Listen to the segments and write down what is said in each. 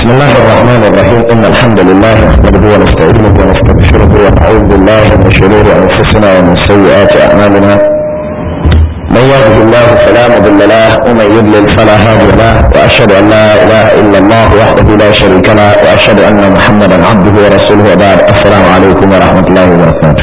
بسم الله الرحمن الرحيم إن الحمد لله نحمده ونستعينه ونستغفره ونعوذ بالله من شرور أنفسنا ومن سيئات أعمالنا من يهده الله فلا مضل له ومن يضلل فلا هادي له وأشهد أن لا إله إلا الله وحده لا شريك له وأشهد أن محمدا عبده ورسوله وبعد السلام عليكم ورحمة الله وبركاته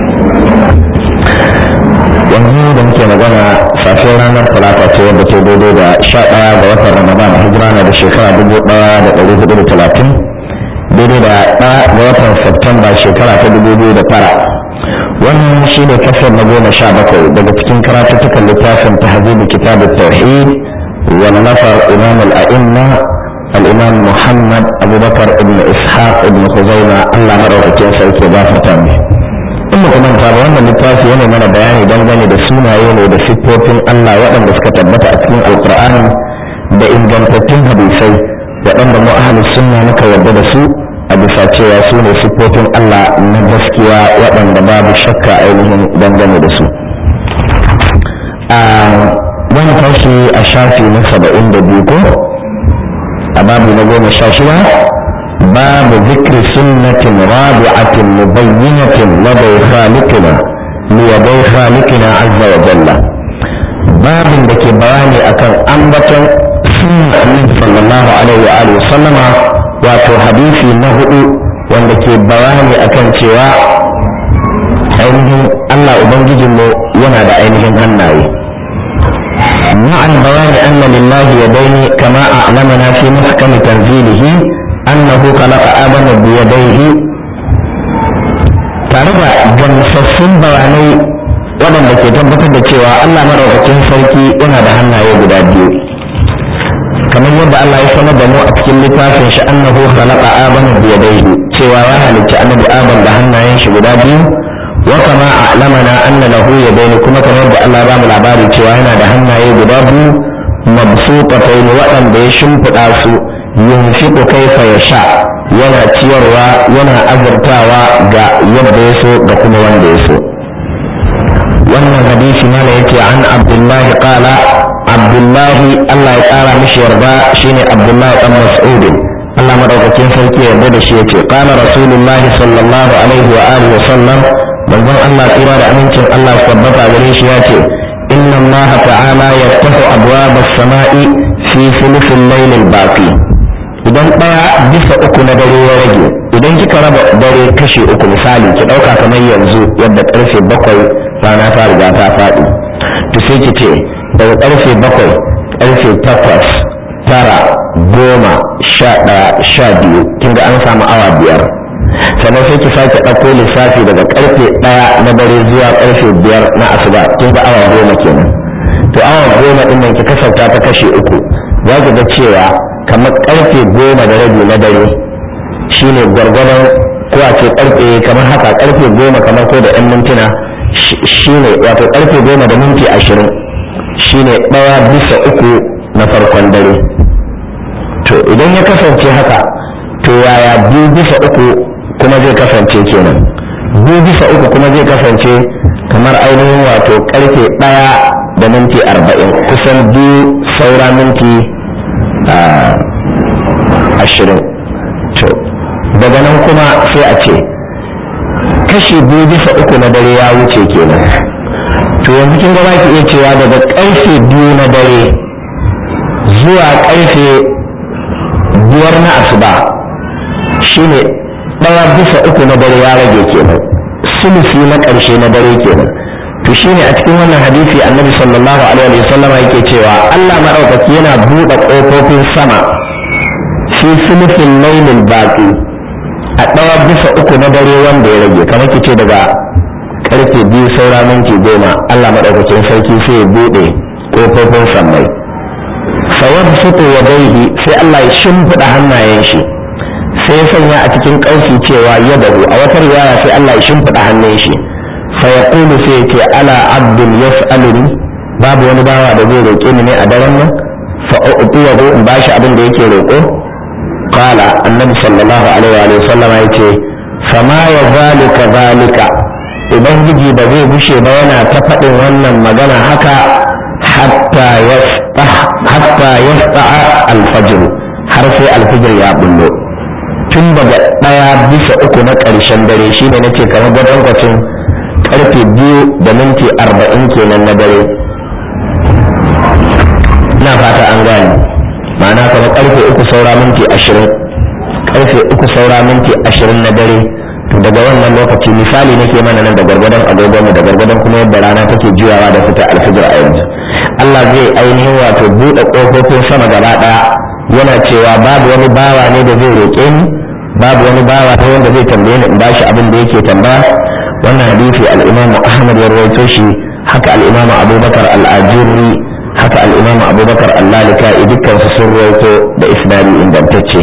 yanzu da muke magana safiyar ranar talata ce wadda ke daidai da sha ɗaya ga watan ramadan hijira na da shekara dubu ɗaya da ɗari hudu da talatin daidai da ɗaya ga watan septemba shekara ta dubu biyu da tara wannan shi ne kasar na goma sha bakwai daga cikin karatuttukan littafin tahzibu kitab tauhid wa nafar imam al-a'imma al-imam muhammad abubakar ibn ishaq ibn khuzaima allah madaukakin sarki ba fata mai in muka manta ba wannan littafi yana mana bayani dangane da sunaye ne da siffofin Allah waɗanda suka tabbata a cikin alkur'ani da ingantattun hadisai waɗanda mu ahlus sunna muka yarda da su a bisa cewa su ne siffofin Allah na gaskiya waɗanda babu shakka ainihin dangane da su a wani tashi a shafi na saba'in da biyu ko a babu na goma sha shida باب ذكر سنة رابعة مبينة لدي خالقنا ليدي خالقنا عز وجل باب دك بياني أكن أنبتا سنة صلى الله عليه وآله وسلم واتو حديثي نهؤ وندك بياني أكن سواء ainihin Allah Ubangijinmu yana da ainihin hannaye. مع البيان أن لله يدين كما أعلمنا في محكم تنزيله أنه خلق آدم بيديه tare da gamsassun bayanai waɗanda ke tabbatar da cewa Allah maɗaukakin sarki yana da hannaye guda biyu kamar yadda Allah ya sanar da mu a cikin littafin shi annahu khalaqa adama biyadayhi cewa ya halicci annabi adam da hannayen shi guda biyu wa kama a'lamana anna lahu yadayni kuma kamar yadda Allah ba mu labari cewa yana da hannaye guda biyu mabsutatayn waɗanda ya shimfiɗa su yunfiqu kaifa yasha yana ciyarwa yana azurtawa ga yadda ya so da kuma wanda ya so wannan hadisi mana yake an abdullahi qala abdullahi Allah ya kara mishi yarda shine abdullahi dan mas'ud Allah madaukakin sarki yarda da shi yace qala rasulullahi sallallahu alaihi wa alihi wa sallam manzon Allah tsira da amincin Allah su tabbata gare shi yace inna Allah ta'ala yaftahu abwab as-sama'i fi thuluthil layl al-baqi idan ɗaya bisa uku na dare ya rage idan kika raba dare kashi uku misali ki ɗauka kamar yanzu yadda ƙarfe bakwai rana ta riga ta faɗi to sai ki ce daga ƙarfe bakwai ƙarfe takwas tara goma sha ɗaya sha biyu kin ga an samu awa biyar sannan sai ki sake ɗauko lissafi daga ƙarfe ɗaya na dare zuwa ƙarfe biyar na asuba kin ga awa goma kenan to awa goma ɗin nan ki kasauta ta kashe uku za ki ga cewa kamar karfe goma da rabi na dare shine gwargwadon ko a ce karfe kamar haka karfe goma kamar ko da 'yan mintuna shine wato karfe goma da minti ashirin shine ɗaya bisa uku na farkon dare to idan ya kasance haka to yaya biyu bisa uku kuma zai kasance kenan biyu bisa uku kuma zai kasance kamar ainihin wato karfe ɗaya da minti arba'in kusan biyu saura minti ashirin to daga nan kuma sai a ce kashi biyu bisa uku na dare ya wuce kenan to yanzu kin ga ki iya cewa daga karfe biyu na dare zuwa karfe biyar na asuba shine ɗaya bisa uku na dare ya rage kenan sulusi na ƙarshe na dare kenan to shine a cikin wannan hadisi annabi sallallahu alaihi wasallama yake cewa Allah madaukaki yana buɗe ƙofofin sama fi sulufin lailin baƙi a ɗaya bisa uku na dare wanda ya rage kamar ki ce daga karfe biyu saura minti goma Allah maɗaukakin sarki sai ya buɗe ƙofofin sammai sayar fito ya daihi sai Allah ya shimfiɗa hannayen shi sai ya sanya a cikin ƙarfi cewa ya dahu a wata riwaya sai Allah ya shimfiɗa hannun shi fayaqulu sai ya ce ala abdul yas'aluni babu wani bawa da zai roƙe ni ne a daren nan fa u'tiyahu in bashi abin da yake roƙo قال النبي صلى الله عليه وآله وسلم يتي فما يزال كذلك ubangiji ba zai bushe ba yana ta faɗin wannan magana haka hatta yasta alfajir har sai alfijir ya bullo tun daga ɗaya bisa uku na ƙarshen dare shine nace kamar gwadon karfe biyu da minti arba'in kenan na dare na fata an gane ma'ana kamar karfe uku saura minti ashirin karfe uku saura minti ashirin na dare daga wannan lokaci misali nake mana nan da gargadon agogonmu da gargadon kuma yadda rana take juyawa da fita alfijir a yanzu Allah zai ainihin wato buɗe ƙofofin sama gaba ɗaya yana cewa babu wani bawa ne da zai roƙe ni babu wani bawa ta wanda zai tambaye ni in bashi abin da yake tambaya wannan hadisi al-Imam Ahmad ya rawaito shi haka al-Imam Abubakar al-Ajurri haka al-Imam Abubakar al-Lalika'i dukkan su sun rawaito da isnadi ingantacce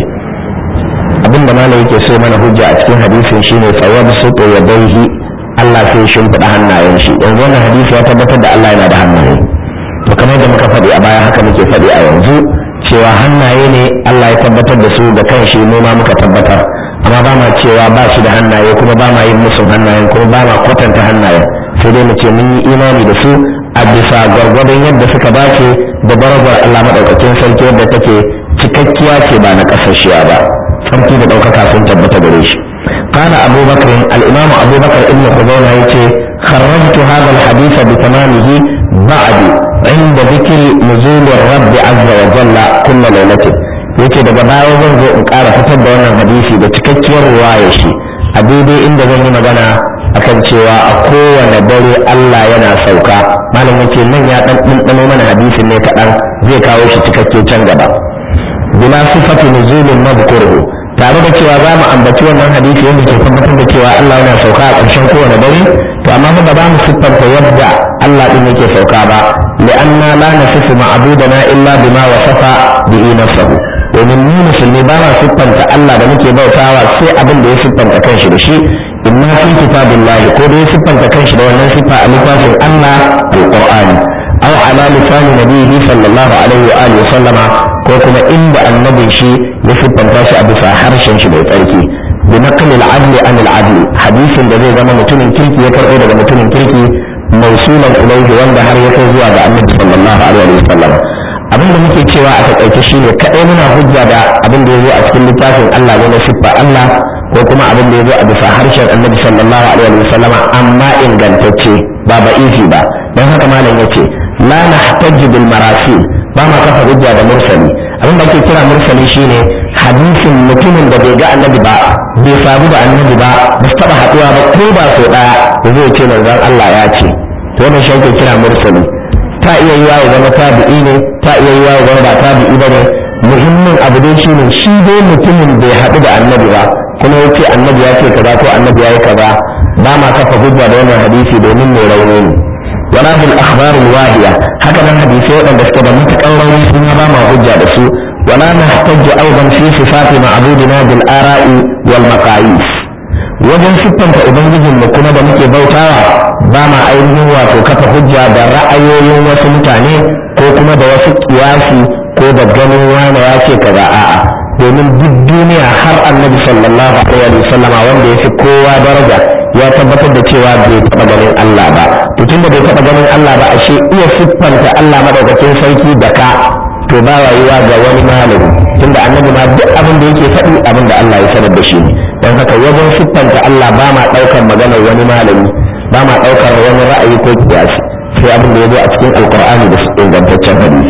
abin da malam yake so mana hujja a cikin hadisin shine tsawab suqu yadayhi Allah sai ya shimfiɗa hannayen shi yanzu wannan hadisi ya tabbatar da Allah yana da hannaye to kamar da muka faɗi a baya haka muke faɗi a yanzu cewa hannaye ne Allah ya tabbatar da su da kanshi mu ma muka tabbatar amma ba ma cewa ba shi da hannaye kuma ba ma yin musu hannayen kuma ba ma kwatanta hannayen sai dai mu ce mun yi imani da su a bisa gwargwadon yadda suka dace da darajar Allah maɗaukakin sarki yadda take cikakkiya ce ba na ƙasashiya ba sarki da ɗaukaka sun tabbata gare shi قال أبو بكر الإمام أبو بكر ابن خزيمة يتي خرجت هذا الحديث بتمامه بعد عند ذكر نزول الرب عز وجل كل ليلة yake daga baya zan zo in ƙara fitar da wannan hadisi da cikakkiyar ruwaya shi a daidai inda zan yi magana akan cewa a kowane dare Allah yana sauka malam yace nan ya dan ɗanɗano mana hadisin ne kaɗan zai kawo shi cikakke can gaba bila sifati nuzulin madhkuruhu tare da cewa za mu ambaci wannan hadisi wanda ke tabbatar da cewa Allah yana sauka a ƙarshen kowane dare to amma ba za mu siffanta yadda Allah din yake sauka ba li'anna la nasifu ma'budana illa bima wasafa bihi nafsuhu domin mu musulmi ba ma siffanta Allah da muke bautawa sai abin da ya siffanta kanshi da shi imma fi kitabillahi ko da ya siffanta kanshi da wannan siffa a littafin Allah alqur'ani aw ala lisani nabiyhi sallallahu alaihi wa alihi sallama ko kuma inda annabin shi ya siffanta shi a bisa harshen shi mai tsarki bi naqli al-adl an al-adl hadisin da zai zama mutumin kirki ya karɓo daga mutumin kirki mausulan ilaihi wanda har ya kai zuwa ga annabi sallallahu alaihi wa sallam abin da muke cewa a takaice shine kadai muna hujja da abin da ya zo a cikin littafin Allah ne na siffa Allah ko kuma abin da ya zo a bisa harshen annabi sallallahu alaihi wa sallam amma ingantacce ba ba'ifi ba don haka malam yace la nahtajju bil marasil ba ma kafa hujja da mursali abin da ake kira mursali shine hadisin mutumin da bai ga annabi ba bai sabu da annabi ba ba su taba haduwa ba ko ba so daya da zai ce manzon Allah ya ce to wannan shi ake kira mursali ta iya yiwa ya zama tabi'i ne ta iya yiwa ya zama ba tabi'i ba ne muhimmin abu dai shine shi dai mutumin bai haɗu da annabi ba kuma ya ce annabi ya ce kaza ko annabi ya yi kaza ba ma kafa hujja da wannan hadisi domin mai rauni ne wala bil akhbar al wahiya haka nan hadisi waɗanda suke da matuƙar rauni suna ba ma hujja da su wala nahtajju aidan fi sifati ma'budina bil ara'i wal maqayis wajen siffanta ubangijin mu kuma da muke bautawa ba ma ainihin wato kafa hujja da ra'ayoyin wasu mutane ko kuma da wasu kiyasi ko da ganin wani ya ce kaza a'a domin duk duniya har annabi sallallahu alaihi wasallam wanda ya fi kowa daraja ya tabbatar da cewa bai taɓa ganin Allah ba to tunda bai taɓa ganin Allah ba ashe iya siffanta Allah madaukakin sarki da ka to ba rayuwa ga wani malami tunda annabi ma duk abin da yake faɗi abin da Allah ya sanar da shi ne don haka wajen siffanta Allah ba ma ɗaukar maganar wani malami ba ma ɗaukar wani ra'ayi ko kiyasi sai abin da ya zo a cikin alkur'ani da ingantaccen hadisi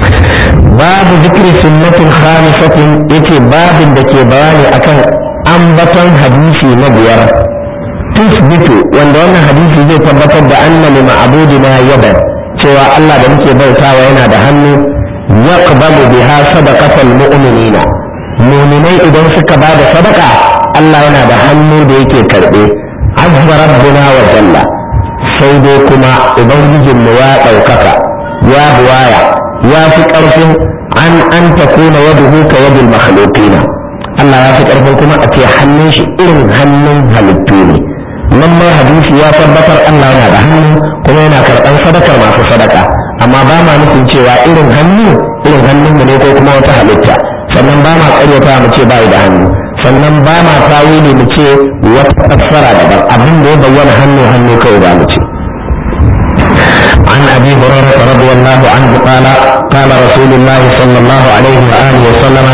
babu zikri sunnatin khamisatin yace babin da ke bayani akan ambaton hadisi na biyar tusbitu wanda wannan hadisi zai tabbatar da anna li ma'budina yadan cewa Allah da muke bautawa yana da hannu yaqbalu biha sadaqatal mu'minina mu'minai idan suka ba da sadaka Allah yana da hannu da yake karbe azza rabbuna wa jalla sai dai kuma ubangijin mu ya ɗaukaka ya buwaya ya fi ƙarfin an an takuna yaduhu ka yadul makhluqina Allah ya fi ƙarfin kuma a ce hannun shi irin hannun halittu ne nan ma hadisi ya tabbatar Allah yana da hannu kuma yana karɓar sadakar masu sadaka amma ba ma nufin cewa irin hannu irin hannun mu ne ko kuma wata halitta sannan ba ma ƙaryata mu ce bai da hannu sannan ba ma tawili mu ce wata fassara daban abin da ya bayyana hannu hannu kawai ba mu ce عن ابي هريره رضي الله عنه قال قال رسول الله صلى الله عليه واله وسلم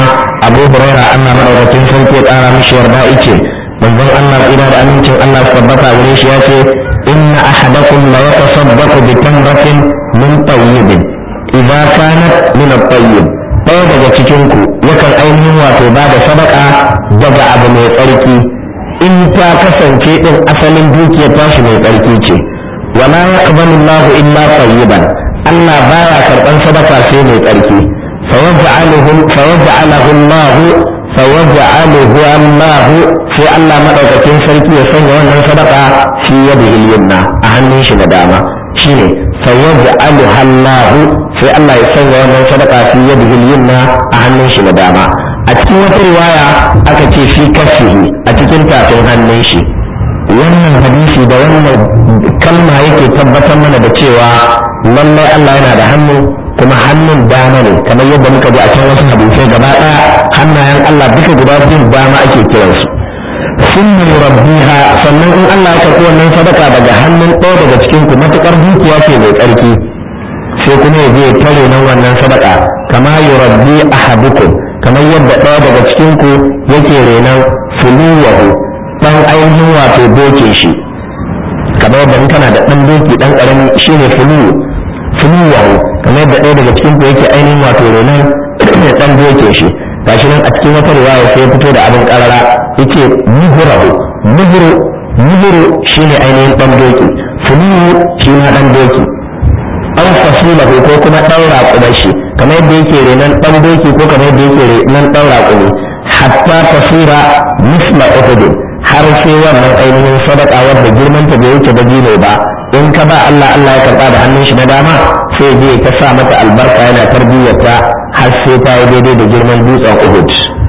abu huraira allah madaukakin sarki ya ƙara mishi yarda ice manzon allah tsira da amincin allah su tabbata gare shi ya ce inna ahadakum la yatasaddaqu bi tamratin min tayyibin idza kanat min at-tayyib ɗaya daga cikin ku yakan ainihin wato ba da sadaka daga abu mai tsarki in ta kasance din asalin dukiyar tashi mai tsarki ce wala yaqbalu Allahu illa tayyiban Allah baya karban sadaka sai mai tsarki fayaj'aluhu fayaj'aluhu Allah fayaj'aluhu Allah sai Allah madaukakin sarki ya sanya wannan sadaka fi yadihi al-yumna a hannun shi na dama shine fayaj'aluha Allah sai Allah ya sanya wannan sadaka fi yadihi al-yumna a hannun shi na dama a cikin wata riwaya aka ce fi kashihi a cikin tafin hannun shi wannan hadisi da wannan kalma yake tabbatar mana da cewa lallai Allah yana da hannu kuma hannun dama ne kamar yadda muka ji a can wasu hadisai gaba ɗaya hannayen Allah duka guda biyun dama ake kiransu sun rabbiha sannan in Allah ya karɓi wannan sadaka daga hannun ɗaya daga cikin ku matuƙar dukiya ce mai tsarki sai kuma ya je tare nan wannan sadaka kama yurabbi ahadukum kamar yadda ɗaya daga cikin ku yake renan fuluwahu dan ainihin wato doke shi kamar yadda in kana da dan doki dan karami shine fulu fuluwahu kamar yadda ɗaya daga cikin ku yake ainihin wato renan dan doke shi gashi nan a cikin wata riwaya sai fito da abin karara yake muhurahu muhuru muhuru shine ainihin dan doki fulu shi ma dan doki an fasilahu ko kuma dan raƙumar shi kamar yadda yake renan dan doki ko kamar yadda yake renan dan raƙumi hatta tasira misla uhud har sai wannan ainihin sadaka wadda girman ta bai wuce dabino ba in ka ba Allah Allah ya karba da hannun shi na dama sai je ta sa mata albarka yana tarbiyyarta har sai ta yi daidai da girman dutsen Uhud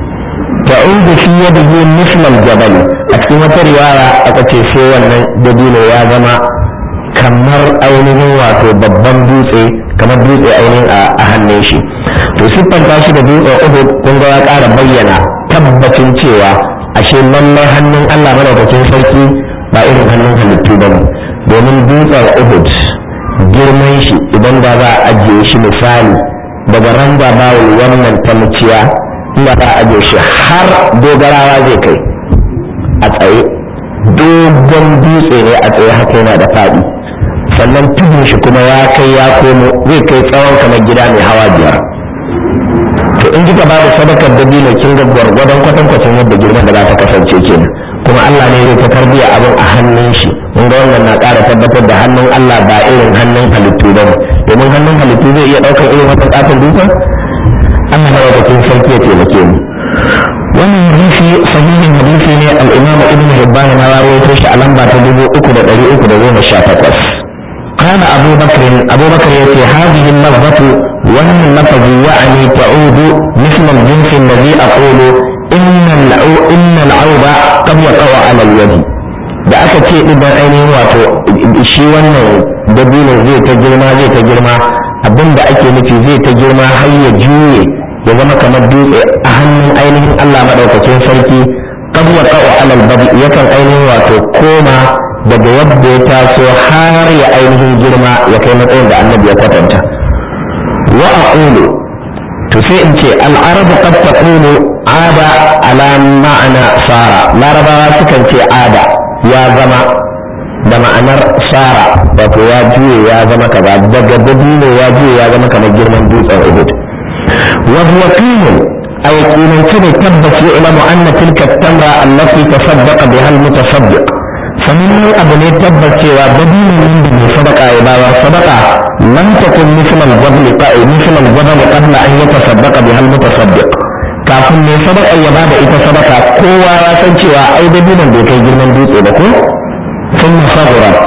ta'udu fi yadihi misla al-jabal a cikin wata riwaya aka ce sai wannan dabino ya zama kamar ainihin wato babban dutse kamar dutse ainihin a hannun shi to siffanta shi da dutsen Uhud kun ga ya ƙara bayyana tabbacin cewa ashe lallai hannun Allah madaukakin sarki ba irin hannun halittu ba ne domin dutsen Uhud girman shi idan da za a ajiye shi misali daga randa bawul wannan ta muciya inda za a ajiye shi har dogarawa zai kai a tsaye dogon dutse ne a tsaye haka yana da faɗi sannan tudun shi kuma ya kai ya komo zai kai tsawon kamar gida mai hawa biyar to in kika ba da sadakar dabino kin ga gwargwadon kwatankwacin yadda girman da za ta kasance kenan kuma Allah ne zai ta tarbiya abin a hannun shi mun ga wannan na ƙara tabbatar da hannun Allah ba irin hannun halittu ba domin hannun halittu zai iya ɗaukar irin wata ƙaton dutsen Allah na wadatun sarki ya taimake mu wannan hadisi sahihin hadisi ne al-Imam Ibn Hibban na rawaito shi a lamba ta dubu uku da ɗari uku da goma sha takwas قال أبو بكر أبو بكر يأتي هذه اللفظة وأن اللفظ يعني تعود مثل الجنس الذي أقول إن العو إن العوب قد يقع على اليد da aka ce idan ainihin wato shi wannan dabino zai ta girma zai ta girma abin da ake nufi zai ta girma har ya juye ya zama kamar dutse a hannun ainihin Allah maɗaukakin sarki qad yaqa'u alal badi yakan ainihin wato koma daga yadda ya taso har ya ainihin girma ya kai matsayin da annabi ya kwatanta wa aqulu to sai in ce al'arabu qad taqulu ada ala ma'ana sara larabawa sukan ce ada ya zama da ma'anar sara wato ya juye ya zama kaza daga dabino ya juye ya zama kamar girman dutsen uhud wa huwa qilun ay qilan ne tabbas yu'lamu anna tilka at-tamra allati tasaddaqa biha al-mutasaddiq sanannen abu ne tabbas cewa dabinin nan da mai sadaka ya bawa sadaka lam takun misal al-jabal qa'i misal al-jabal qabla an yatasaddaqa biha al-mutasaddiq kafin mai sadaka ya bada ita sadaka kowa ya san cewa ai dabinin bai kai girman dutse ba ko ثم صغرت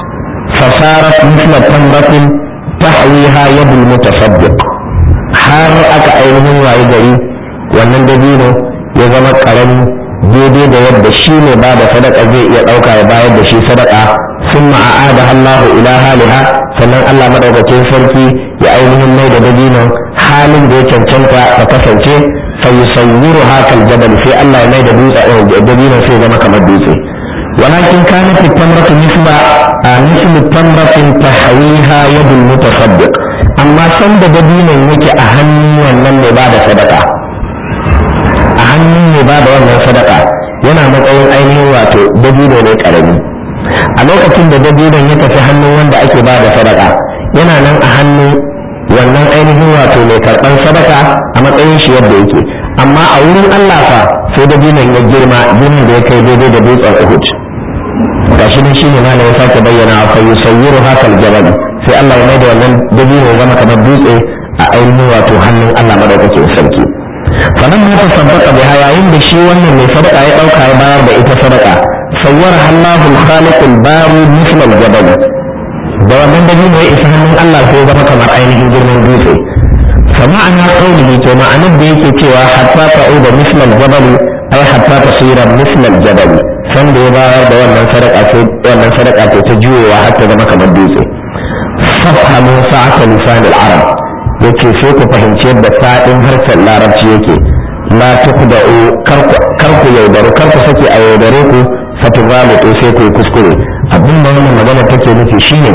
فصارت مثل تمرة تحويها يد المتصدق har aka ainihin waye gari wannan dabino ya zama karami daidai da yadda shi ne ba da sadaka zai iya ɗauka ya bayar da shi sadaka sun ma'ada Allahu ila haliha sannan Allah madaukakin sarki ya ainihin mai da dabinon halin da ya cancanta ta kasance fa yusayyiru hakal jabal sai Allah ya mai da dutse dabinon sai zama kamar dutse ولكن كانت التمرة مثل مثل تمرة تحويها يد المتصدق أما سند دبينا يكي أهم wannan mai bada sadaka hannun ne ba da wannan sadaka yana matsayin ainihin wato dabino ne karami a lokacin da dabinon ya tafi hannun wanda ake ba da sadaka yana nan a hannun wannan ainihin wato mai karɓar sadaka a matsayin shi yadda yake amma a wurin Allah fa sai dabinon ya girma girman da ya kai daidai da dutsen Uhud gashi nan shine ma ya sake bayyana fa yusayyiru hakal jabal sai Allah ya maida wannan dabino ya zama kamar dutse a ainihin wato hannun Allah madaukakin sarki fanan ma ta sabbata biha yayin da shi wannan mai sadaka ya dauka ya bayar da ita sadaka sawwara Allahu al-khaliq al-bari misl al-jabal da wannan dabino ya isa hannun Allah sai ya zama kamar ainihin girman dutse فمعنى قوله كما أنا بيك cewa حتى تعود مثل الجبل أي حتى تصير مثل الجبل san da ya bayar da wannan sadaka ce wannan sadaka ce ta juyewa har ta zama kamar dutse fafhamu sa'ata lisan al-arab yace sai ku fahimci yadda fadin harshen larabci yake la tukda'u kar ku yaudaru kar ku sake a yaudare ku fatugalitu sai ku kuskure abin da wannan magana take nufi shine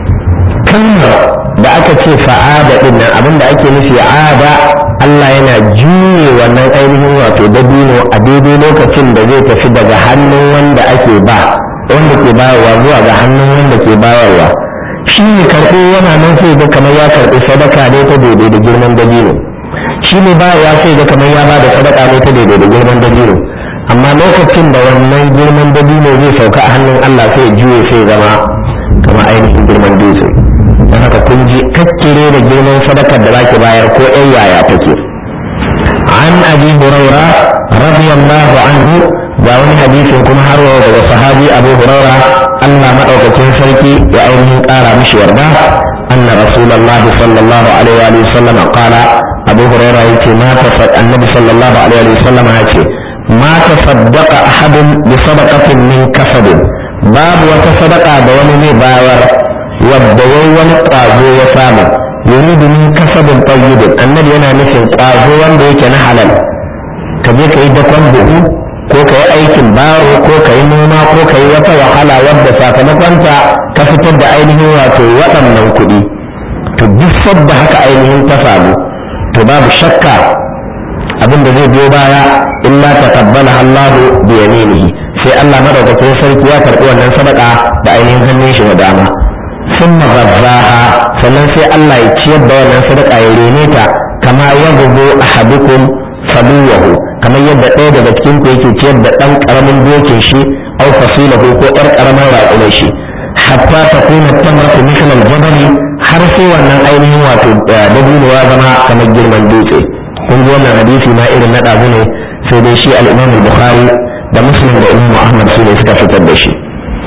kalmar da aka ce fa'ada din nan abin da ake nufi ada Allah yana juye wannan ainihin wato dabino a daidai lokacin da zai tafi daga hannun wanda ake ba wanda ke bayarwa zuwa ga hannun wanda ke bayarwa shi ne karɓo yana nan sai ga kamar ya karɓi sadaka ne ta daidai da girman dabino shi ne bayarwa sai ga kamar ya bada sadaka ne ta daidai da girman dabino amma lokacin da wannan girman dabino zai sauka a hannun Allah sai juye sai zama kamar ainihin girman dutse don haka kun ji kakkire da girman sadakar da zaki bayar ko ɗan yaya take an abi huraira radiyallahu anhu ga wani hadisin kuma har wa daga sahabi abu huraira Allah madaukakin sarki ya ainihin ƙara mishi yarda anna rasulullah sallallahu alaihi wa sallam qala abu huraira yace ma tafad annabi sallallahu alaihi wa sallam yace ma tasaddaqa ahadun bi sadaqatin min kasabin babu wata sadaka da wani zai bayar wadda wai wani ƙwazo ya samu yuridu min kasabin tayyibin annabi yana nufin ƙwazo wanda yake na halal ka je ka yi dakon buhu ko ka yi aikin baro ko ka yi noma ko ka yi wata wahala wadda sakamakonta ka fitar da ainihin wato waɗannan kuɗi to duk sadda haka ainihin ta samu to babu shakka abin da zai biyo baya illa taqabbala Allahu bi yaminihi sai Allah madaukakin sarki ya karɓi wannan sadaka da ainihin hannun shi na dama ثم غذاها sannan sai Allah ya ciyar da wannan sadaka ya rene ta kama ya gugu ahadukum sabiyahu kamar yadda ɗaya daga cikin ku yake ciyar da ɗan ƙaramin dokin shi aw fasilahu ko ɗan ƙaramin raƙumai shi hatta ta kuna tamratu misal al-jabali har sai wannan ainihin wato dabino ya zama kamar girman dutse kun ji wannan hadisi ma irin na ɗazu ne sai dai shi al-Imam al-Bukhari da Muslim da Imam Ahmad su ne suka fitar da shi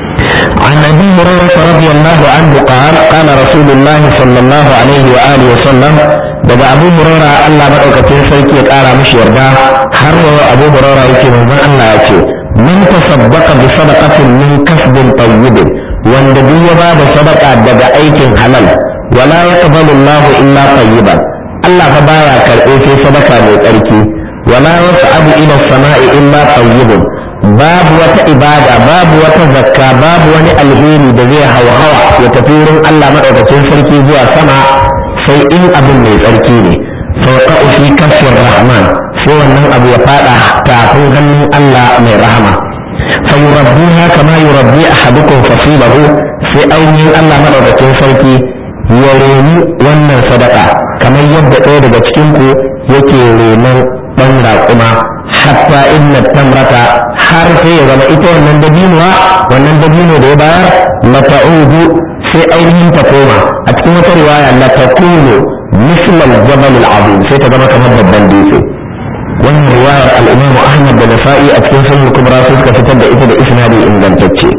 عن ابي هريره رضي الله عنه قال قال رسول الله صلى الله عليه واله وسلم daga abu hurara Allah madaukakin sarki ya kara mishi yarda har wa abu hurara yake manzon Allah ya ce min tasaddaqa bi sadaqatin min kasbin tayyibin wanda duk ya bada sadaka daga aikin halal wala yaqbalu Allah illa tayyiban Allah fa baya karbe sai sadaka mai tsarki wala yas'abu ila samai illa tayyibun babu wata ibada babu wata zakka babu wani alheri da zai hauhawa ya tafi wurin Allah madaukakin sarki zuwa sama sai in abin mai tsarki ne sauka fi kafin rahman sai wannan abu ya fada tafin hannun Allah mai rahama fa yurabbuha kama yurabbi ahadukum fasilahu sai ainihin Allah madaukakin sarki ya reni wannan sadaka kamar yadda ɗaya daga cikin ku yake renon ɗan raƙuma hatta inna tamrata har sai ya zama ita wannan dabinuwa wannan dabino da ya bayar la ta'udu sai ainihin ta koma a cikin wata riwaya la takunu misla al-jabal al-azim sai ta zama kamar babban dutse wannan riwayar al-imam Ahmad da Nasa'i a cikin sunan kubra sai suka fitar da ita da isnadi ingantacce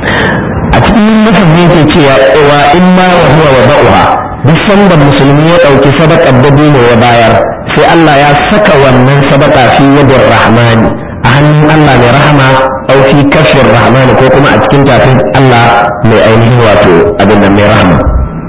a cikin nufin ne ke cewa wa imma wa huwa wa ba'uha duk sanda musulmi ya ɗauki sadakar dabino ya bayar sai Allah ya saka wannan sadaka fi yadin rahmani a hannun Allah mai rahama au fi kashfin rahmani ko kuma a cikin tafin Allah mai ainihin wato abin da mai rahama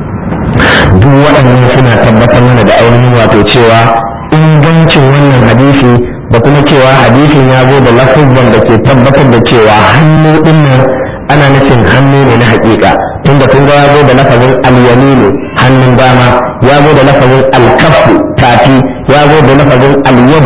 duk waɗannan suna tabbatar mana da ainihin wato cewa ingancin wannan hadisi da kuma cewa hadisin ya zo da lafazan da ke tabbatar da cewa hannu ɗin nan ana nufin hannu ne na haƙiƙa tunda kun ga ya zo da lafazin al-yaminu hannun dama ya zo da lafazin al-kaffu tafi ya zo da lafazin al-yadu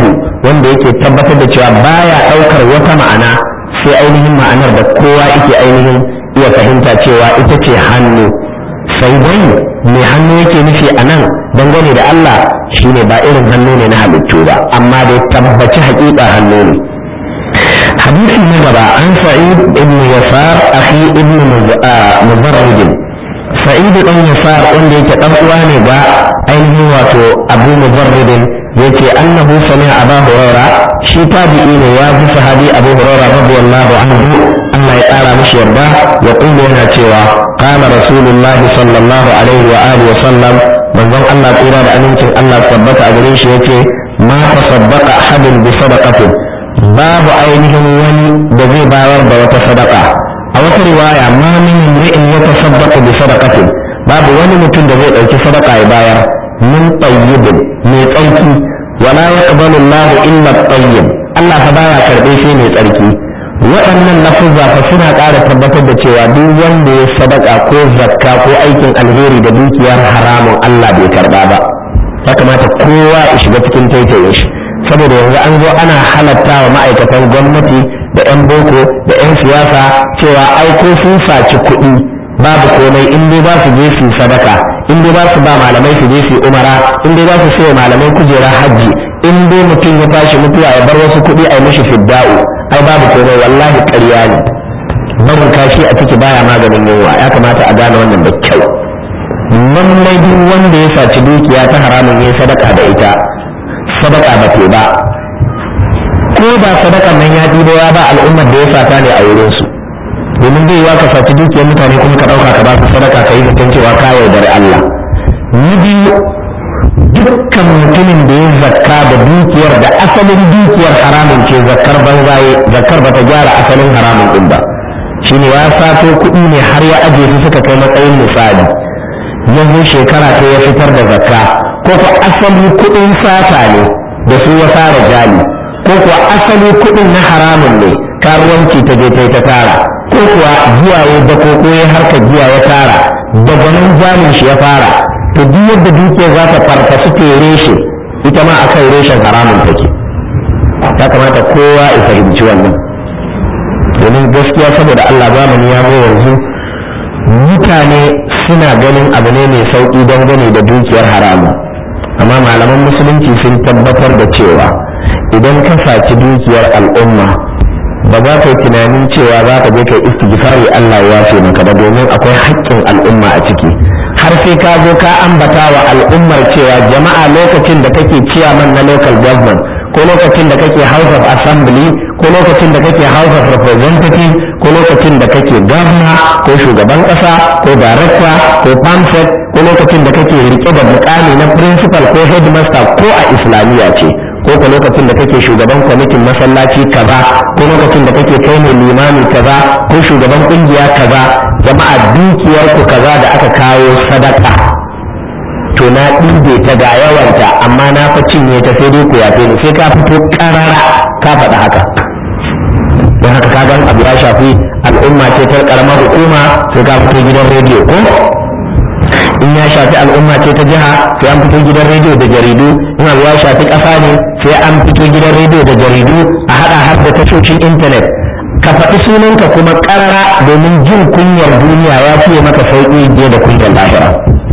wanda yake tabbatar da cewa baya ɗaukar wata ma'ana sai ainihin ma'anar da kowa yake ainihin iya fahimta cewa ita ce hannu sai dai mai hannu yake nufi a nan dangane da Allah shine ba irin hannu ne na halittu ba amma dai tabbaci haƙiƙa hannu ne hadisi na gaba an sa'id ibn yasar akhi ibn muzarrid sa'id ibn yasar wanda yake dan uwa ne ga ainihin wato abu muzarrid yace annahu sami'a abu hurairah shi tabi'i ne ya ji sahabi abu hurairah radiyallahu anhu Allah ya ƙara mishi yarda ya kuma yana cewa qala rasulullah sallallahu alaihi wa alihi wa sallam manzon Allah tsira da amincin Allah tabbata a gare shi yace ma tasaddaqa ahadun bi sadaqatin babu ainihin wani da zai bayar da wata sadaka a wata riwaya ma min imri'in yatasaddaqu bi sadaqatin babu wani mutum da zai dauki sadaka ya bayar min tayyibin mai tsarki wala yaqbalu Allah illa tayyib Allah fa baya karbe shi mai tsarki waɗannan lafuzza fa suna ƙara tabbatar da cewa duk wanda ya sadaka ko zakka ko aikin alheri da dukiyar haramun Allah bai karba ba ya kamata kowa ya shiga cikin taitaye shi saboda yanzu an zo ana halatta wa ma'aikatan gwamnati da 'yan boko da 'yan siyasa cewa aiko sun saci kuɗi babu komai in dai ba su je su sadaka in dai ba su ba malamai su je su umara in dai ba su sai malamai kujera hajji in dai mutum ya tashi mutuwa ya bar wasu kuɗi a yi mishi fidda'u ai babu komai wallahi ƙarya ne barin kashi a ciki baya maganin yunwa ya kamata a gane wannan da kyau lallai duk wanda ya saci dukiya ta haramun ya sadaka da ita sadaka ba te ba ko ba sadakan nan ya ɗibo ya ba al'ummar da ya sata ne a wurin su domin zai yiwa ka saci dukiyar mutane kuma ka ɗauka ka ba su sadaka ka yi zaton cewa ka yaudari Allah ni biyu dukkan mutumin da ya zakka da dukiyar da asalin dukiyar haramun ce zakkar banzaye zakkar bata gyara asalin haramun din ba shine ya sato kuɗi ne har ya aje su suka kai matsayin misali yanzu shekara ta ya fitar da zakka ko ko asali kuɗin sata ne da su ya fara jali ko kuwa asali kuɗin na haramun ne karuwanci ta je ta tara ko kuwa giya ya dako ko ya harka giya ya tara daga nan jalin shi ya fara to duk yadda dukiyar za ta farfasu ta reshe ita ma a kan reshen haramun take ya kamata kowa ya fahimci wannan domin gaskiya saboda Allah zamani ya zo yanzu mutane suna ganin abu ne mai sauƙi dangane da dukiyar haramu amma malaman musulunci sun tabbatar da cewa idan ka saci dukiyar al'umma ba za ka yi tunanin cewa za ka je kai istighfari Allah ya yafe maka ba domin akwai haƙƙin al'umma a ciki har sai ka zo ka ambata wa al'ummar cewa jama'a lokacin da kake ciyaman na local government ko lokacin da kake house of assembly ko lokacin da kake house of representative ko lokacin da kake governor ko shugaban kasa ko director ko pamphlet ko lokacin da kake rike da mukami na principal ko headmaster ko a islamiyya ce ko ko lokacin da kake shugaban kwamitin masallaci kaza ko lokacin da kake kai ne limami kaza ko shugaban kungiya kaza jama'a dukiyar ku kaza da aka kawo sadaka to na ɗibe ta ga yawanta amma na fa cinye ta sai dai ku yafe ni sai ka fito karara ka faɗi haka don haka ka gan abu ya shafi al'umma ce ta karamar hukuma sai ka fito gidan rediyo ko in ya shafi al'umma ce ta jiha sai an fito gidan rediyo da jaridu in abu ya shafi ƙasa ne sai an fito gidan rediyo da jaridu a haɗa har da tashoshin intanet ka faɗi sunanka kuma ƙarara domin jin kunyar duniya ya fiye maka sauƙi biye da kunyar lahira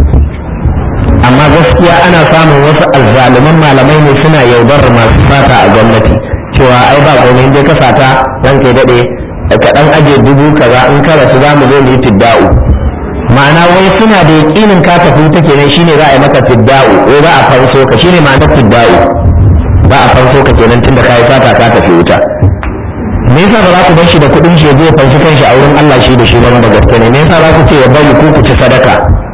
amma gaskiya ana samun wasu azzaluman malamai ne suna yaudar masu fata a gwamnati cewa ai ba komai in dai ka fata dan kai daɗe ka ɗan aje dubu kaza in ka rasu za mu zo mu yi fidda'u ma'ana wai suna da yaƙinin ka tafi wuta kenan shine za a yi maka fidda'u wai za a fanso ka shine ma'anar fidda'u za a fanso ka kenan tunda ka yi fata ka tafi wuta me yasa ba za ku bar shi da kuɗin shi ya je ya fanshi kanshi a wurin Allah shi da shi ba da gaske ne me yasa za ku ce ya bari ku ku ci sadaka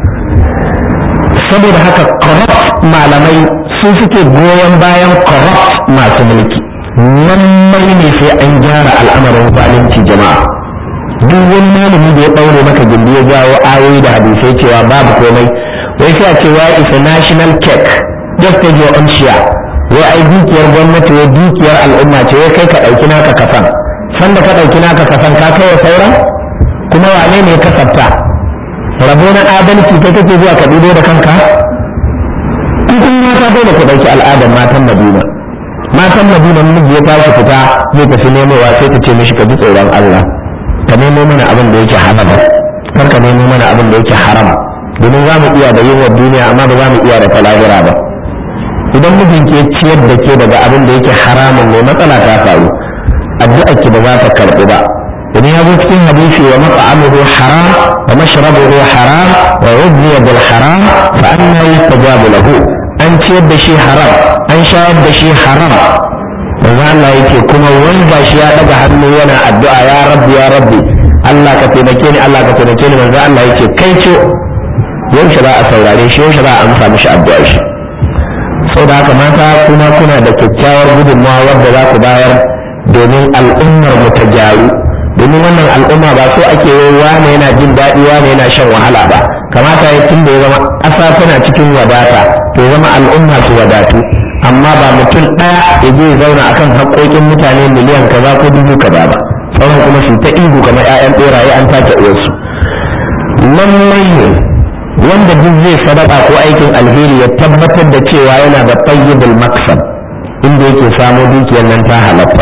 saboda haka corrupt malamai su suke goyon bayan corrupt masu mulki lallai ne sai an gyara al'amarin zalunci jama'a duk wani malami da ya ɗaure maka gindi ya jawo ayoyi da hadisai cewa babu komai wai sai a ce wai is a national cake just take your own share wai ai dukiyar gwamnati wai dukiyar al'umma ce wai kai ka ɗauki naka kasan sanda ka ɗauki naka kasan ka kai wa sauran kuma wane ne ka sabta rabo na adalci kai kake zuwa ka ɗibo da kanka kun mata dole ku ɗauki al'adar matan madina matan san madina miji ya tashi fita zai tafi nemowa sai ta ce mishi ka ji tsoron Allah ka nemo mana abin da yake halal kar ka nemo mana abin da yake haram domin za mu iya da yunwar duniya amma ba za mu iya da talahira ba idan mijin ke ciyar da ke daga abin da yake haramun ne matsala ta faru addu'a ki ba za ta karɓi ba idan ya zo cikin hadisi wa mat'amuhu haram wa mashrabuhu haram wa ghudhiya bil haram fa anna yustajabu lahu an ciyar da shi haram an shayar da shi haram manzo Allah yake kuma wanda shi ya daga hannu yana addu'a ya rabbi ya rabbi Allah ka taimake ni Allah ka taimake ni manzo Allah yake kai ce yaushe za a saurare shi yaushe za a amsa mishi addu'a shi sau da haka mata kuma kuna da kyakkyawar gudunmawa wadda za ku bayar domin al'ummar mu ta gyaru domin wannan al'umma ba so ake yi wane yana jin daɗi wane yana shan wahala ba kamata ya tun da ya zama ƙasa tana cikin wadata to ya zama al'umma su wadatu amma ba mutum ɗaya ya je zauna akan haƙoƙin mutane miliyan kaza ko dubu kaza ba sauran kuma su ta ihu kamar 'ya'yan ɓeraye an take uwarsu lallai ne wanda duk zai sadaka ko aikin alheri ya tabbatar da cewa yana da tayyibul maksab inda yake samo dukiyar nan ta halatta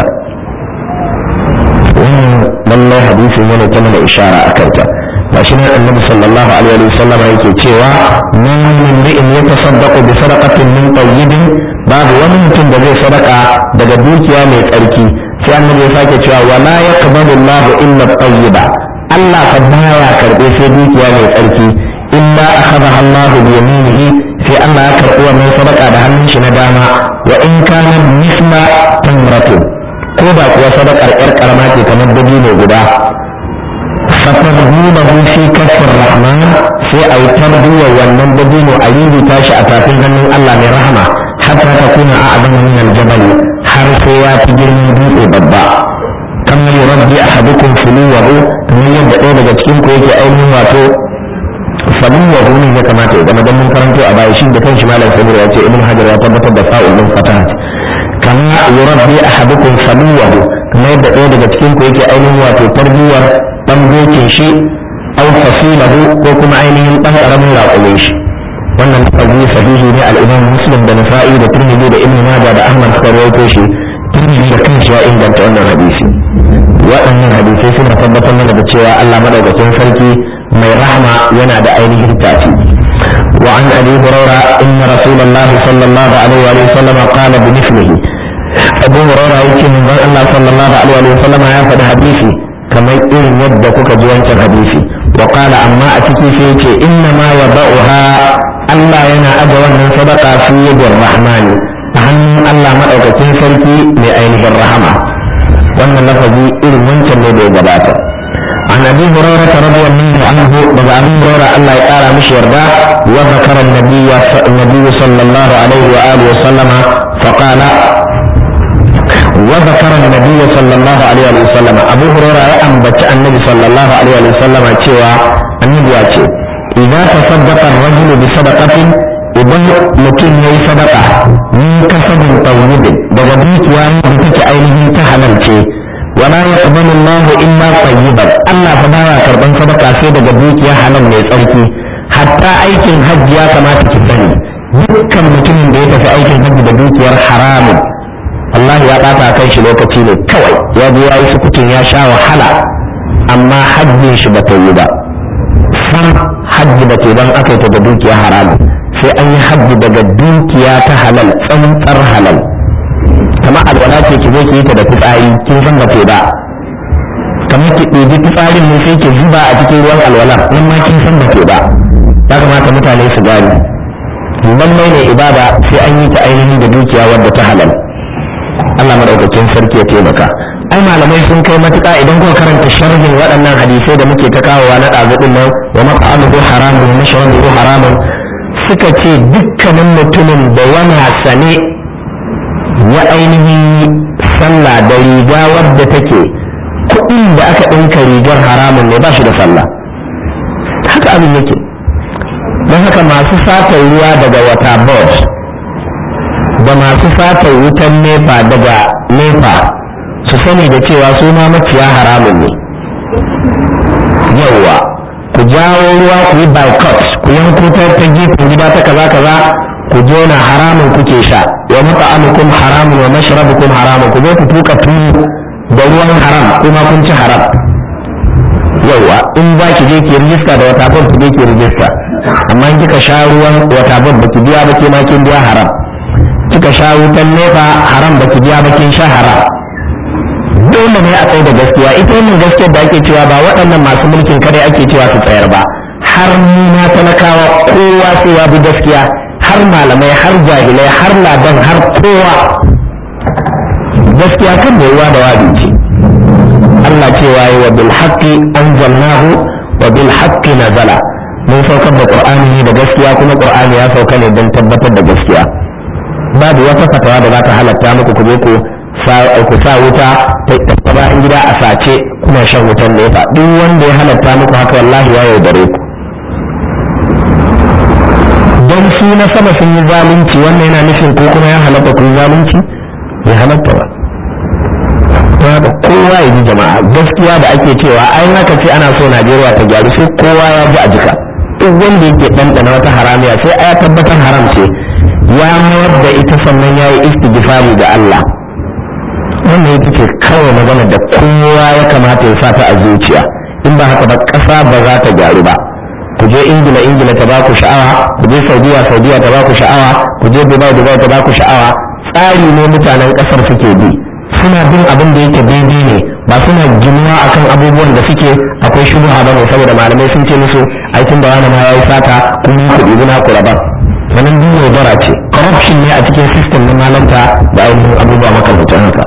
wannan lallai hadisin yana ta mana ishara a kanta ba shi ne annabi sallallahu alaihi wa sallam yake cewa man min ri'in yatasaddaqu bi sadaqatin min tayyibin babu wani mutum da zai sadaka daga dukiya mai tsarki sai annabi ya sake cewa wala yaqbalu Allahu illa tayyiba Allah ka baya karbe sai dukiya mai tsarki illa akhadha Allahu bi yaminihi sai Allah ya karbi wannan sadaka da hannun shi na dama wa in kana misla tamratin ko da kuwa sadakar yar karama ce kamar dabino guda fatadhunahu fi kaffir rahman sai a yi tarbiyyar wannan dabino a ririta shi a tafin hannun Allah mai rahama hatta ta kuna a abin min aljabal har sai ya fi girman dutse babba kamar yurabbi ahadukum fuluwahu kamar yadda ɗaya daga cikin ku yake ainihin wato fuluwahu ne ya kamata ya zama don mun karanto a baya shi da kanshi malam samir ya ce ibn hajar ya tabbatar da fa'ul min fatahat kama yurabbi ahadukum fuluwahu kamar yadda ɗaya daga cikin ku yake ainihin wato tarbiyyar dan dokin shi aw fasilahu ko kuma ainihin dan karamin raƙumin shi wannan lafazi sahihi ne al-imam muslim da nasa'i da tirmidhi da ibn majah da ahmad suka rawaito shi tirmidhi da kanshi ya inganta wannan hadisi waɗannan hadisai suna tabbatar mana da cewa Allah madaukakin sarki mai rahama yana da ainihin tafi وعن ابي هريره ان رسول الله صلى الله عليه وآله وسلم قال بمثله ابو هريره يمكن من الله صلى الله عليه وآله وسلم يا حديثي kamar irin yadda kuka ji wancan hadisi wa qala amma a ciki sai yace inna ma yada'uha Allah yana aje wannan sadaka fi yadir rahmani a hannun Allah madaukakin sarki mai ainihin rahama wannan lafazi irin wancan ne da ya gabata عن ابي هريره رضي الله عنه بابا ابي هريره الله يقال مش يرضى وذكر النبي النبي صلى الله عليه واله وسلم فقال وذكر النبي صلى الله عليه وسلم أبو هريرة أنبت النبي صلى الله عليه وسلم cewa annabi ya ce idza tasaddaqa ar-rajul bi sadaqatin idan mutum yayi sadaqa min kasabin tayyib daga dukiya da take ainihin ta halal ce wala yaqbalu Allahu illa tayyiban Allah fa baya karban sadaka sai daga dukiya halal mai tsarki hatta aikin hajji ya kamata ki sani dukkan mutumin da ya tafi aikin hajji da dukiyar haramun Allah ya ɓata kan shi lokaci ne kawai ya je ya yi sukutun ya sha wahala amma hajjin shi ba ta yi ba san hajji ba ke don aka yi ta da dukiya haramu sai an yi hajji daga dukiya ta halal tsantsar halal kama alwala ce ki zo ki yi ta da fitsari kin san ba ba kamar ki ɗebi fitsarin ne sai ki zuba a cikin ruwan alwalar nan ma kin san ba ba ya kamata mutane su gane lallai ne ibada sai an yi ta ainihin da dukiya wadda ta halal Allah madaukakin sarki ya taimaka ai malamai sun kai matuƙa idan kuka karanta sharhin waɗannan hadisai da muke ta kawowa na ɗazuɗin nan wa maqamuhu haramun wa mashrabuhu haramun suka ce dukkanin mutumin da yana sane ya ainihin sallah da riga wadda take kuɗin da aka ɗinka rigar haramun ne ba shi da sallah haka abin yake don haka masu sata ruwa daga wata board da masu sata wutan nefa daga nefa su sani da cewa su ma maciya haramun ne yauwa ku jawo ruwa ku yi boycott ku yanko ta ta gefen gida ta kaza kaza ku jona haramun kuke sha wa mata'amukum haramun wa mashrabukum haramun ku zo ku tuka tunu da ruwan haram kuma kun ci haram yauwa in za ki je ki rijista da wata ban ki je ki rijista amma in kika sha ruwan wata ban baki biya ba ke ma kin biya haram kika sha wutan nefa haram baki biya ba kin sha haram dole ne a tsaye da gaskiya ita wannan gaskiyar da ake cewa ba waɗannan masu mulkin kare ake cewa su tsayar ba har na talakawa kowa sai ya bi gaskiya har malamai har jahilai har ladan har kowa gaskiya kan da yawa da wadi ce Allah cewa yi wa bil haqqi anzalnahu wa bil haqqi nazala mun saukar da qur'ani ne da gaskiya kuma qur'ani ya sauka ne don tabbatar da gaskiya babu wata fatawa da za ta halatta muku ku je ku ku sa wuta ta bayan gida a sace kuna shan wutan nefa duk wanda ya halatta muku haka wallahi ya yaudare ku don su na sama sun yi zalunci wannan yana nufin ko kuma ya halatta ku yi zalunci ya halatta ba ta haka kowa ya ji jama'a gaskiya da ake cewa ai haka ce ana so najeriya ta gyaru sai kowa ya ji a jika duk wanda yake ɗanɗana wata haramiya sai ya tabbatar haram ce ya mayar da ita sannan ya yi istighfari ga Allah wannan ita ce kawai magana da kowa ya kamata ya sata a zuciya in ba haka ba ƙasa ba za ta gyaru ba ku je ingila ingila ta ba ku sha'awa ku je saudiya saudiya ta ba ku sha'awa ku je dubai dubai ta ba ku sha'awa tsari ne mutanen ƙasar suke bi suna bin abin da yake daidai ne ba suna ginuwa akan abubuwan da suke akwai shubha ba ne saboda malamai sun ce musu aikin da wani ma ya yi sata kun yi kuɗi guna ku raba wannan duk yaudara ce corruption ne a cikin system na malanta da ainihin abubuwa makamantan haka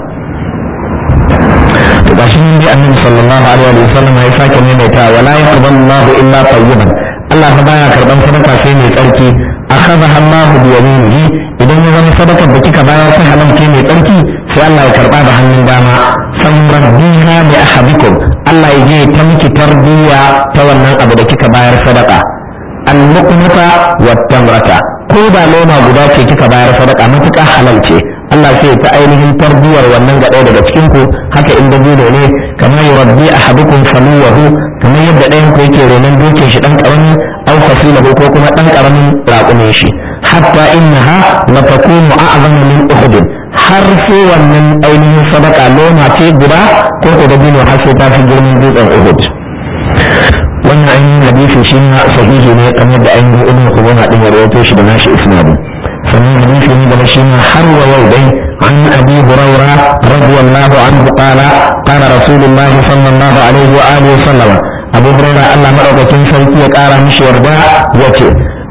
to gashi nan dai annabi sallallahu alaihi wa sallam ya sake maimaita wala yaqbalu Allahu illa tayyiban Allah fa baya karban sadaka sai mai tsarki akhadha Allahu bi yaminihi idan ya zama sadakar da kika bayar ta halalce mai tsarki sai Allah ya karba da hannun dama san rabbiha bi ahadikum Allah ya je ta miki tarbiya ta wannan abu da kika bayar sadaka al-luqmata wat tamrata ko da loma guda ce kika bayar sadaka matuƙa halal ce Allah sai ta ainihin tarbiyar wannan ga ɗaya daga cikin ku haka in da ne kamar yurabbi ahadukum faluwahu kamar yadda ɗayan ku yake renon dokin shi dan karami aw fasilahu ko kuma dan karamin raƙumin shi hatta innaha la takunu a'zama min uhud har sai wannan ainihin sadaka loma ce guda ko ko dabino har sai ta fi girman dutsen uhud wannan ainihin hadisi shi ma sahihi ne kamar da ainihin ibnu khuzaimah din ya rawaito shi da nashi isnadin sannan hadisi ne da shi ma har wa yau dai عن أبي هريرة رضي الله عنه قال قال رسول الله صلى الله عليه وآله وسلم أبو هريرة الله مرأة كن سيكي قال مش يرضى يكي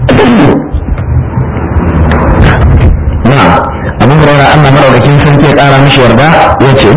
نعم أبو هريرة الله مرأة كن سيكي قال مش يرضى يكي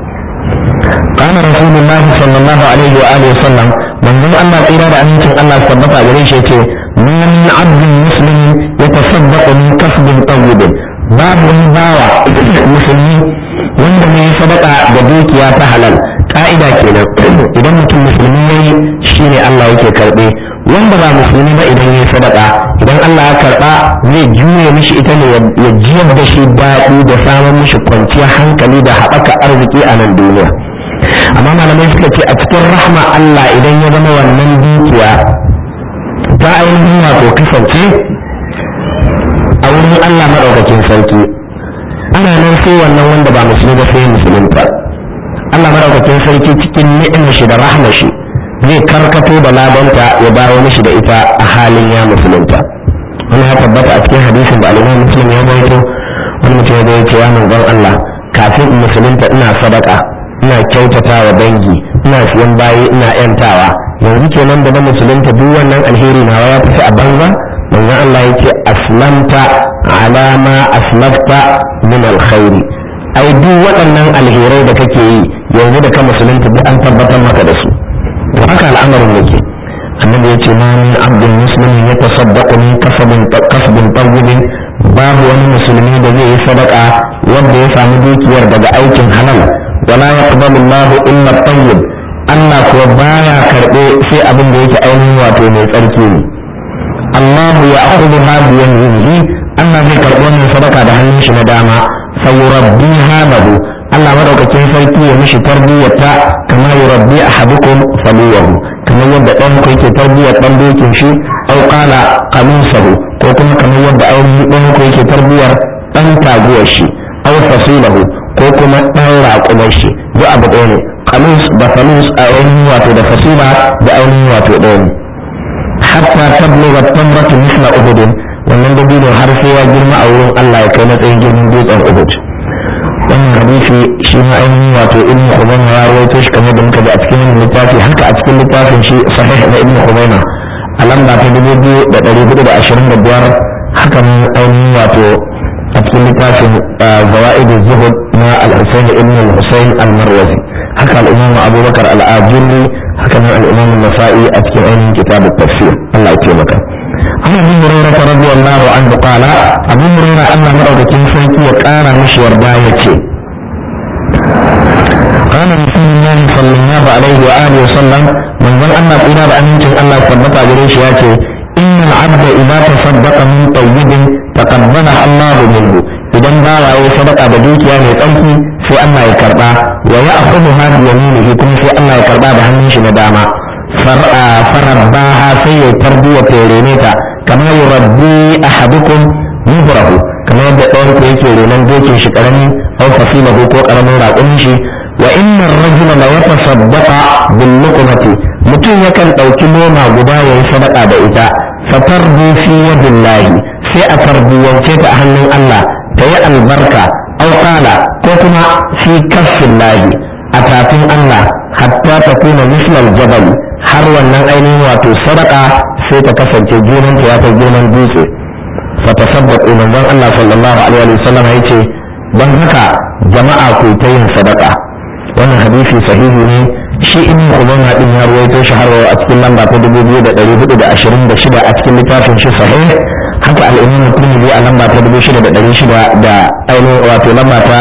قال رسول الله صلى الله عليه وآله وسلم من ذو الله إرادة أن يكون الله سبحانه عليه يكي ما من عبد مسلم يتصدق من كسب طيب babu wani bawa musulmi wanda mai sadaka da dukiya ta halal ka'ida kenan idan mutum musulmi yayi shine Allah yake karbe wanda ba musulmi ba idan yayi sadaka idan Allah ya karba zai juye mishi ita ne ya jiyar da shi daɗi da samun mishi kwanciyar hankali da haɓaka arziki a nan duniya amma malamai suka ce a cikin rahma Allah idan ya zama wannan dukiya ta ainihin wato kasance a wurin Allah maɗaukakin sarki ana nan sai wannan wanda ba musulmi ba sai musulunta Allah maɗaukakin sarki cikin ni'imar shi da rahmar shi zai karkato da ladanta ya dawo mishi da ita a halin ya musulunta wani ya tabbata a cikin hadisin da alimai muslim ya baito wani mutum ya baito ya manzon Allah kafin in musulunta ina sadaka ina kyautata wa dangi ina siyan bayi ina yantawa yanzu kenan da na musulunta duk wannan alheri nawa ya tafi a banza manzon Allah yake aslamta ala ma aslafta min alkhairi ai duk waɗannan alherai da kake yi yanzu da ka musulunta duk an tabbatar maka da su to haka al'amarin yake annabi ya ce ma min abdin muslimin ya tasaddaqu min kasabin kasbin tayyibin babu wani musulmi da zai yi sadaka wanda ya samu dukiyar daga aikin halal wala yaqbalu Allahu illa tayyib Allah kuwa baya karɓe sai abin da yake ainihin wato mai tsarki ne Allah ya akhudhu hadi yaminihi Allah zai karɓi wannan sadaka da hannun shi na dama sayurabbiha lahu Allah madaukakin sarki ya mishi tarbiyyata kama yurabbi ahadukum faluwahu kamar yadda ɗan ku yake tarbiyyar ɗan dokin shi aw qala qamisahu ko kuma kamar yadda ainihin ɗan ko yake tarbiyyar ɗan taguwar shi aw fasilahu ko kuma ɗan raƙumar shi duk abu ɗaya ne kalus da falus a ainihin wato da fasila da ainihin wato ɗaya ne hatta tabluga tamratu misla uhudin wannan dabino har sai ya girma a wurin Allah ya kai matsayin girman dutsen uhud wannan hadisi shi ma ainihin wato ibn khuzaima ya rawaito shi kamar da muka ji a cikin wannan littafi haka a cikin littafin shi sahih na ibn khuzaima a lamba ta dubu biyu da ɗari hudu da ashirin da biyar haka nan ainihin wato a cikin littafin zawa'id zuhud na al-husayn ibn al-husayn al-marwazi haka al-imam abubakar al-ajurri haka nan al-imam an-nasa'i a cikin ainihin kitab at-tafsir Allah ya taimaka عن ابي هريره رضي الله عنه قال ابو هريره ان مدوكين سنتي وقال مش وردا يتي قال رسول الله صلى الله عليه واله وسلم من ظن ان قيل بأمين الله ثبت عليه ياتي ان العبد اذا تصدق من طيب تقبلها الله منه idan bawa ya sadaka da dukiya mai tsarki sai Allah ya karba wa ya akhudha bi yaminihi kuma sai Allah ya karba da hannun shi na dama farabbaha sai ya tarbiya terene ta kamar yurabbi ahadukum muhrahu kamar yadda ɗayan ku yake renon dokin shi karami aw fasilahu ko karamin raƙumin shi wa inna ar-rajula la yatasaddaqa bil luqmati mutum yakan ɗauki noma guda yayi sadaka da ita fatarbu fi yadillahi sai a tarbiyance ta a hannun Allah ta yi albarka aw qala ko kuma fi kaffillahi a tafin Allah hatta ta kuna mislal jabal har wannan ainihin wato sadaka sai ta kasance girman ta ya kai girman dutse fa tasaddaqu manzon Allah sallallahu alaihi wa sallam yace dan haka jama'a ku ta yin sadaka wannan hadisi sahihi ne shi ibn Khuzaimah din ya ruwaito shi har a cikin lamba ta 2426 a cikin littafin shi sahih haka al-Imam Tirmidhi a lamba ta 6600 da ainihin wato lamba ta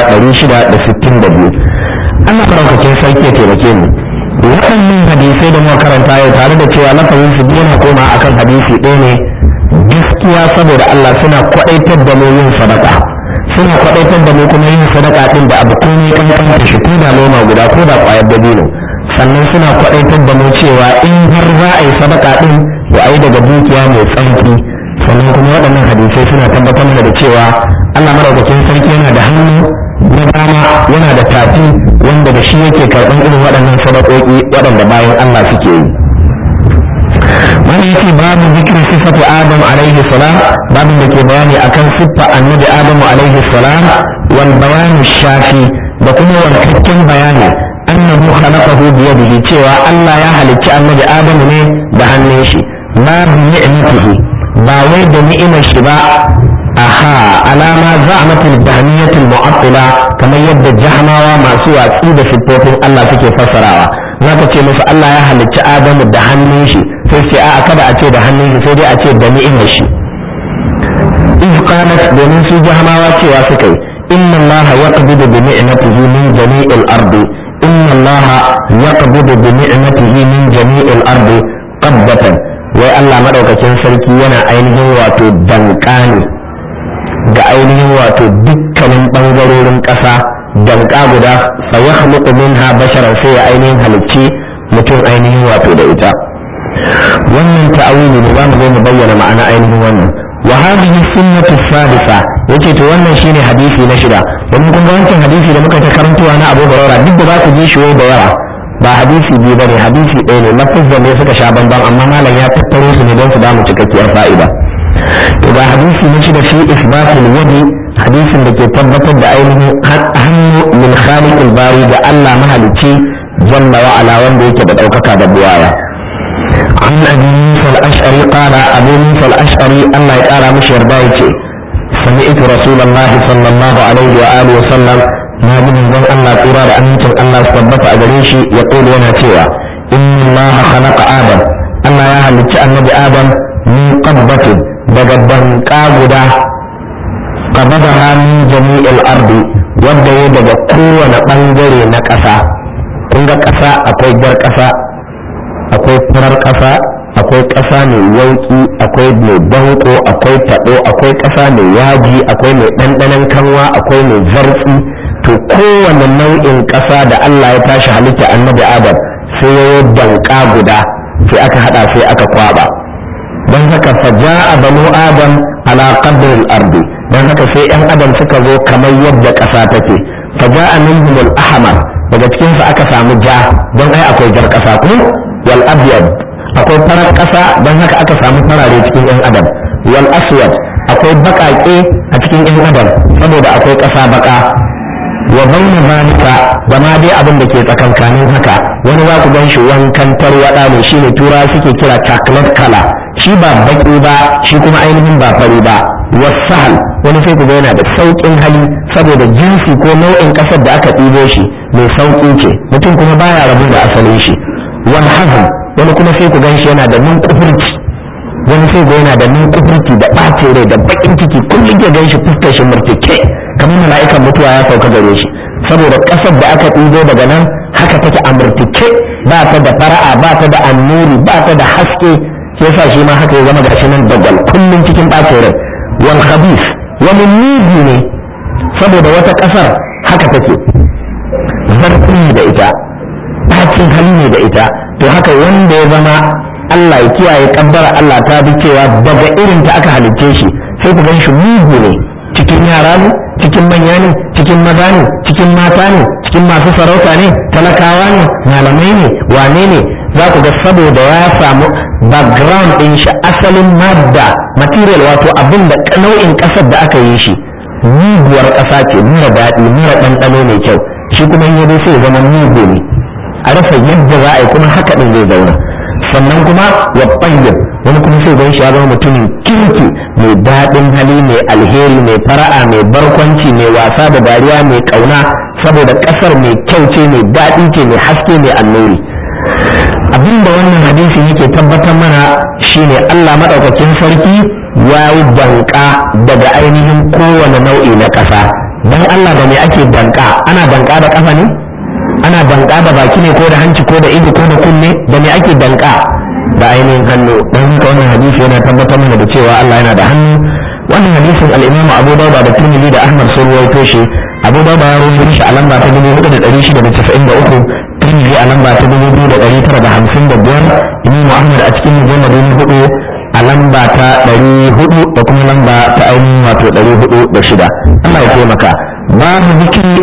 662 Allah faraukakin sarki ya taimake mu waɗannan hadisai da muka karanta yau tare da cewa lafazin su yana koma akan hadisi ɗaya ne gaskiya saboda Allah suna kwaɗaitar da mu yin sadaka suna kwaɗaitar da mu kuma yin sadaka ɗin da abu komai kankanta shi ko da noma guda ko da ƙwayar dabino sannan suna kwaɗaitar da mu cewa in har za a yi sadaka ɗin to a yi daga dukiya mai tsanki sannan kuma waɗannan hadisai suna tabbatar da cewa Allah madaukakin sarki yana da hannu na dama yana da tafi wanda da shi yake karɓar irin waɗannan sadakoki waɗanda bayan Allah suke yi wani yake babu zikirin sifatu adam alaihi salam babin da ke bayani akan siffa annabi adamu alaihi salam wal bayanu shafi da kuma wankakken bayani annahu khalaqahu bi yadihi cewa Allah ya halicci annabi adamu ne da hannun shi ma bi ni'matihi ba wai da ni'imar shi ba aha alama za'amatul jahmiyatul mu'attila kamar yadda jahmawa masu watsi da siffofin Allah suke fassarawa zaka ce musu Allah ya halicci Adamu da hannun shi sai ce a kada a ce da hannun shi sai dai a ce da ni'imar shi in qalat domin su jahmawa cewa suka yi inna Allah yaqbidu bi ni'matihi min jami'il ardi inna Allah yaqbidu bi ni'matihi min jami'il ardi qabdatan wai Allah madaukakin sarki yana ainihin wato dankani ga ainihin wato dukkanin ɓangarorin ƙasa danka guda fa ya halittu minha basharan sai ya ainihin halicci mutum ainihin wato da ita wannan ta'awili ne za mu zo mu bayyana ma'ana ainihin wannan wa hadhihi sunnatu sadisa yace to wannan shine hadisi na shida domin kun ga wancan hadisi da muka ta karantuwa na Abu Hurairah duk da za ku ji shi wai da yawa ba hadisi biyu bane hadisi ɗaya ne lafazan ne suka sha bamban amma malam ya tattaro su ne don su ba mu cikakkiyar fa'ida ga hadisi na shi da fi isbatul yadi hadisin da ke tabbatar da ainihin hannu min khaliqil bari ga Allah mahalicci jalla wa ala wanda yake da daukaka da buwaya an abi musa al-ash'ari qala abu musa al-ash'ari Allah ya kara mishi yarda yace sami'tu rasulullahi sallallahu alaihi wa alihi wa sallam na bi manzon Allah tsira da amincin Allah su tabbata a gare shi ya yana cewa inna Allah khalaqa adam Allah ya halicci annabi adam min qabbatin daga banka guda qabada min jami'il ardi wanda ya daga kowane bangare na ƙasa kun ga ƙasa akwai jar ƙasa akwai farar ƙasa akwai ƙasa mai yauki akwai mai danko akwai taɓo akwai ƙasa mai yaji akwai mai ɗanɗanon kanwa akwai mai zartsi to kowane nau'in ƙasa da Allah ya tashi halitta annabi adam sai ya yi danka guda sai aka haɗa sai aka kwaba don haka faja'a banu adam ala qadri al-ardi don haka sai yan adam suka zo kamar yadda ƙasa take faja'a minhum al-ahmar daga cikin su aka samu ja don ai akwai jar ƙasa ko wal abyad akwai farar ƙasa don haka aka samu farare cikin yan adam wal aswad akwai baƙaƙe a cikin yan adam saboda akwai ƙasa baƙa wa baina zalika da ma dai abin da ke tsakankanin haka wani za ku gan shi wankan tarwaɗa ne shine tura suke kira chocolate color shi ba baki ba shi kuma ainihin ba fari ba wasahal wani sai ku ga yana da sauƙin hali saboda jinsi ko nau'in ƙasar da aka ɗibo shi mai sauƙi ce mutum kuma baya rabu da asalin shi wal hazan wani kuma sai ku gan shi yana da nun kufurci wani sai ga yana da nun kufurci da ɓacin rai da baƙin ciki kullum ya gan shi fuskar shi murtike kamar mala'ikan mutuwa ya sauka gare shi saboda ƙasar da aka ɗibo daga nan haka take a murtike ba ta da fara'a ba ta da annuri ba ta da haske shi yasa shi ma haka ya zama gashi nan dagwal kullum cikin ɓacin rai wal khabith wani mugu ne saboda wata ƙasar haka take zarfi ne da ita ɓacin hali ne da ita to haka wanda ya zama Allah ya kiyaye kabbara Allah ta bi cewa daga irin ta aka halicce shi sai ku gan shi mugu ne cikin yara ne cikin manya ne cikin maza ne cikin mata ne cikin masu sarauta ne talakawa ne malamai ne wane ne za ku ga saboda ya samu background ɗin shi asalin madda material wato abin da nau'in ƙasar da aka yi shi muguwar ƙasa ce mura daɗi mura ɗanɗano mai kyau shi kuma in yado sai zama mugu ne a rasa yadda za a yi kuma haka ɗin zai zauna sannan kuma ya ɓangin wani kuma sai gan shi ya zama mutumin kirki mai daɗin hali mai alheri mai fara'a mai barkwanci mai wasa da dariya mai ƙauna saboda ƙasar mai kyau ce mai daɗi ce mai haske mai annuri abinda wannan hadisi yake tabbatar mana shine Allah maɗaukakin sarki ya yi danka daga ainihin kowane nau'i na ƙasa don Allah da me ake danka ana danka da ƙafa ne ana danka da baki ne ko da hanci ko da ido ko da kunne da me ake danka da ainihin hannu don haka wannan hadisi yana tabbatar mana da cewa Allah yana da hannu wannan hadisin al-Imam Abu Dawud da Tirmidhi da Ahmad sun ruwaito shi Abu Dawud ya ruwaito shi a lamba ta 4693 Tirmidhi a lamba ta 2955 Imam Ahmad a cikin mujallad na hudu a lamba ta 400 da kuma lamba ta ainihin wato 406 Allah ya taimaka babu zikiri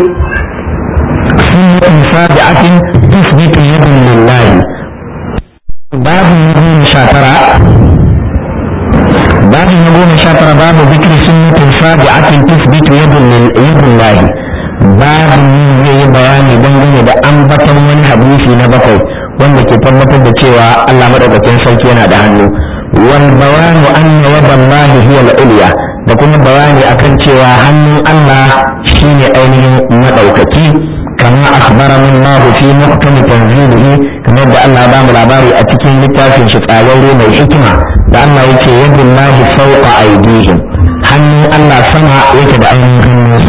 سنة سابعة تثبت يد لله باب يقول شاترة باب يقول شاترة باب ذكر سنة سابعة تثبت يد يد الله باب yi bayani dangane da ambaton wani hadisi na bakwai wanda ke tabbatar da cewa Allah madaukakin sarki yana da hannu wal bawanu anna yadallahi hiya al-ulya da kuma bayani akan cewa hannun Allah shine ainihin madaukaki كما أخبرنا الله في محكم تنزيله كما يبدأ الله بام العباري أتكين لتافين شفاوي من حكمة لأن يتي يد الله فوق أيديهم هني الله سمع يتد أيديهم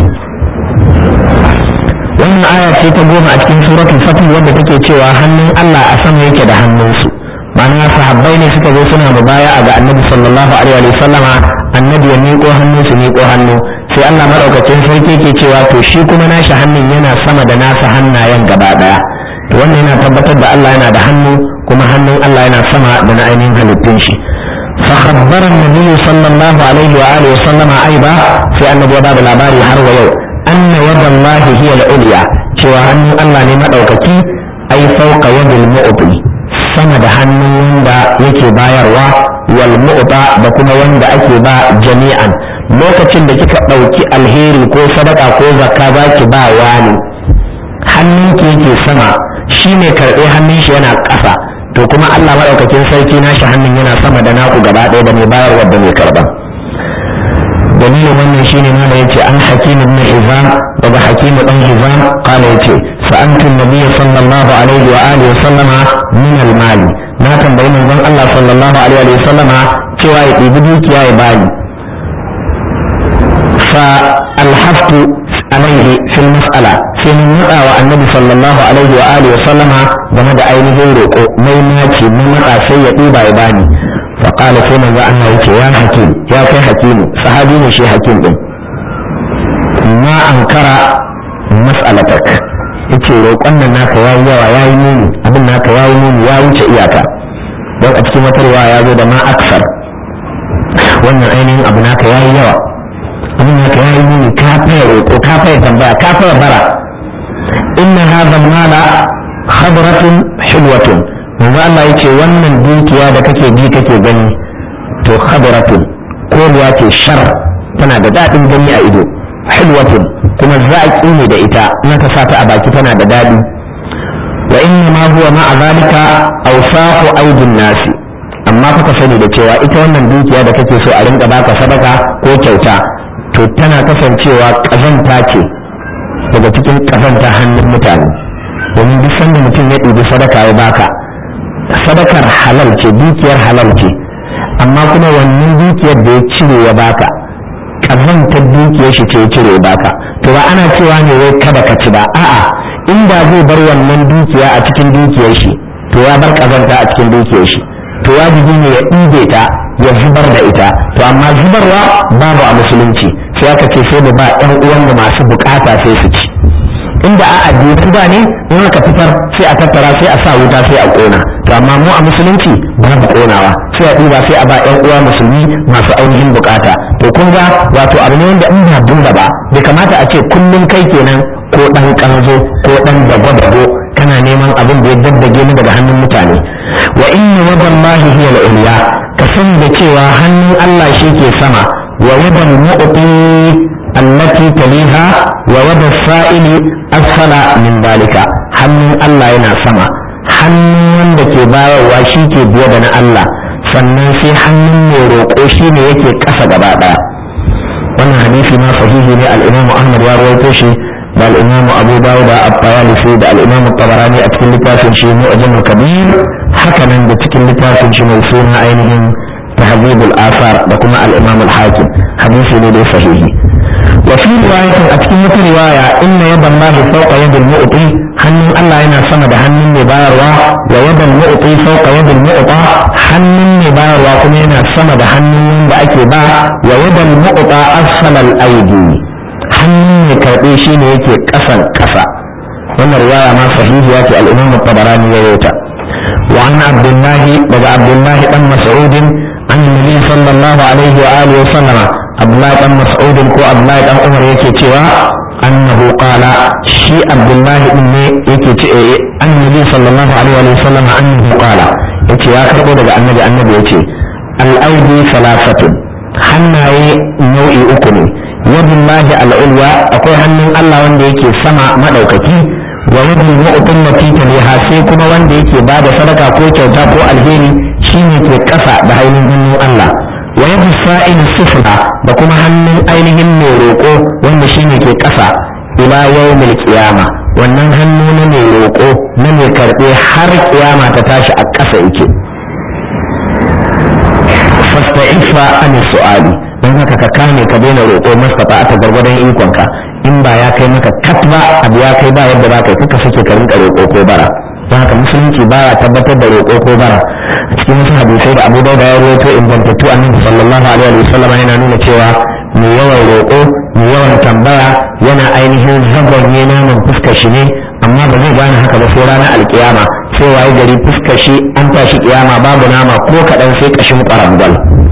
wannan aya ce ta goma a cikin suratul fatih wadda take cewa hannun Allah a sama yake da hannunsu ma'ana sahabbai ne suka zo suna mubaya ga annabi sallallahu alaihi wa sallama annabi ya miƙo hannu su miƙo hannu sai Allah maɗaukacin sarki ke cewa to shi kuma nashi hannun yana sama da nasa hannayen gaba ɗaya to wannan yana tabbatar da Allah yana da hannu kuma hannun Allah yana sama da na ainihin halittun shi فخبر النبي صلى الله عليه وآله وسلم أيضا في أن باب العباري هر ويو أن يد الله هي العليا شوى أن الله لما دوكتي أي فوق يد المؤطي sama da hannun wanda yake bayarwa wal mu'ta da kuma wanda ake ba jami'an lokacin da kika ɗauki alheri ko sadaka ko zakka za ki ba wani hannun ki yake sama shi ne karɓe hannun shi yana ƙasa to kuma Allah maɗaukakin sarki nashi hannun yana sama da naku gaba ɗaya da mai bayarwa da mai karɓa dalilin wannan shine mana yace an hakim ibn hizam daga hakim dan hizam kana yace sa'antu nabiyyi sallallahu alaihi wa alihi wa sallama min al-mali na tambayi manzon Allah sallallahu alaihi wa sallama cewa ya ɗibi dukiya ya bani فالحفت عليه في المسألة في من نقع النبي صلى الله عليه وآله وسلم بمدى أينه روكو ميماتي من نقع سيئ بايباني فقال فيما ذا أنه يا حكيم يا كي حكيم صحابين شي حكيم دم ما أنكر مسألتك yace roƙon nan naka yayi yawa yayi muni abin naka yayi muni ya wuce iyaka don a cikin wata riwaya ya zo da ma aksar wannan ainihin abu naka yayi yawa abin naka yayi muni ka faya roƙo ka faya tambaya ka faya bara inna hadha mala khadratun hilwatun manzo Allah yace wannan dukiya da kake ji kake gani to khadratun koriya ce shar tana da daɗin gani a ido hilwatun kuma zaƙi ne da ita in ka sa ta a baki tana da daɗi wa inna ma huwa ma'a zalika awsaqu aydin nasi amma kuka sani da cewa ita wannan dukiya da kake so a rinka baka sadaka ko kyauta to tana kasancewa kazanta ce daga cikin kazanta hannun mutane domin duk sanda mutum ya ɗibi sadaka ya baka sadakar halal ce dukiyar halal ce amma kuma wannan dukiyar da ya cire ya baka kazantar dukiyar shi ce ya cire ya baka to ba ana cewa ne wai kada ka ci ba a'a inda zai bar wannan dukiya a cikin dukiyar shi to ya bar kazanta a cikin dukiyar shi to wajibi ne ya ɗibe ta ya zubar da ita to amma zubarwa babu a musulunci sai aka ce sai mu ba ƴan uwan da masu bukata sai su ci inda a addini ba ne in aka fitar sai a tattara sai a sa wuta sai a kona to amma mu a musulunci babu konawa sai a ɗiba sai a ba ƴan uwa musulmi masu ainihin bukata to kun ga wato abu ne wanda in ba dunda ba bai kamata a ce kullum kai kenan ko ɗan ƙanzo ko ɗan dago-dago kana neman abin da ya daddage ni daga hannun mutane wa inna wadallahi hiya al-ulya ka sani da cewa hannun Allah shi ke sama wa wadal mu'ti allati taliha wa wada sa'ili asfala min dalika hannun Allah yana sama hannun wanda ke bayarwa shi ke biye da na Allah sannan sai hannun mai roƙo shi ne yake ƙasa gaba ɗaya wannan hadisi ma sahihi ne al-Imam Ahmad ya rawaito shi da al'imamu abu dawuda at-tayalisi da al'imamu tabarani a cikin littafin shi mu'jam kabir haka nan da cikin littafin shi mai suna ainihin tahzibul asar da kuma al-imam al-hakim hadisi ne da sahihi wa fi riwayatin a cikin wata riwaya inna yadan lahi fawqa yadil mu'ti hannun Allah yana sama da hannun mai bayarwa wa yadan mu'ti fawqa yadil mu'ta hannun mai bayarwa kuma yana sama da hannun wanda ake ba wa yadan mu'ta asfala al-aidi hannun mai karɓe shi ne yake ƙasan ƙasa wannan riwaya ma sahihiya ce al-imam tabarani ya yauta wa an abdullahi daga abdullahi dan mas'udin an nabi sallallahu alaihi wa alihi wa sallama abdullahi dan mas'udin ko abdullahi dan umar yake cewa annahu qala shi abdullahi din ne yake ce annabi sallallahu alaihi wa sallama annahu qala yace ya karbo daga annabi annabi yace al-aidi salasatun hannaye nau'i uku ne yadin lahi al'ulwa akwai hannun Allah wanda yake sama maɗaukaki wa yadin mu'tun natita liha sai kuma wanda yake ba da sadaka ko kyauta ko alheri shine ke ƙasa da ainihin hannun Allah wa yadin sa'in sufla da kuma hannun ainihin mai roƙo wanda shine ke ƙasa ila yawmil qiyama wannan hannu na mai roƙo na mai karɓe har kiyama ta tashi a ƙasa yake fasta'ifa an su'ali don haka ka kame ka daina roƙo mastata ta gargadon ikonka in ba ya kai maka kat ba abu ya kai ba yadda ba kai kuka sake ka rinka roƙo ko bara don haka musulunci ba ya tabbatar da roƙo ko bara a cikin wasu hadisai da abu dauda ya rawaito ingantattu annabi sallallahu alaihi wa sallam yana nuna cewa mai yawan roƙo mai yawan tambaya yana ainihin zagonye naman fuskar shi ne amma ba zai gane haka ba sai ranar alkiyama sai waye gari fuskar shi an tashi kiyama babu nama ko kaɗan sai ƙashin ƙwarangwal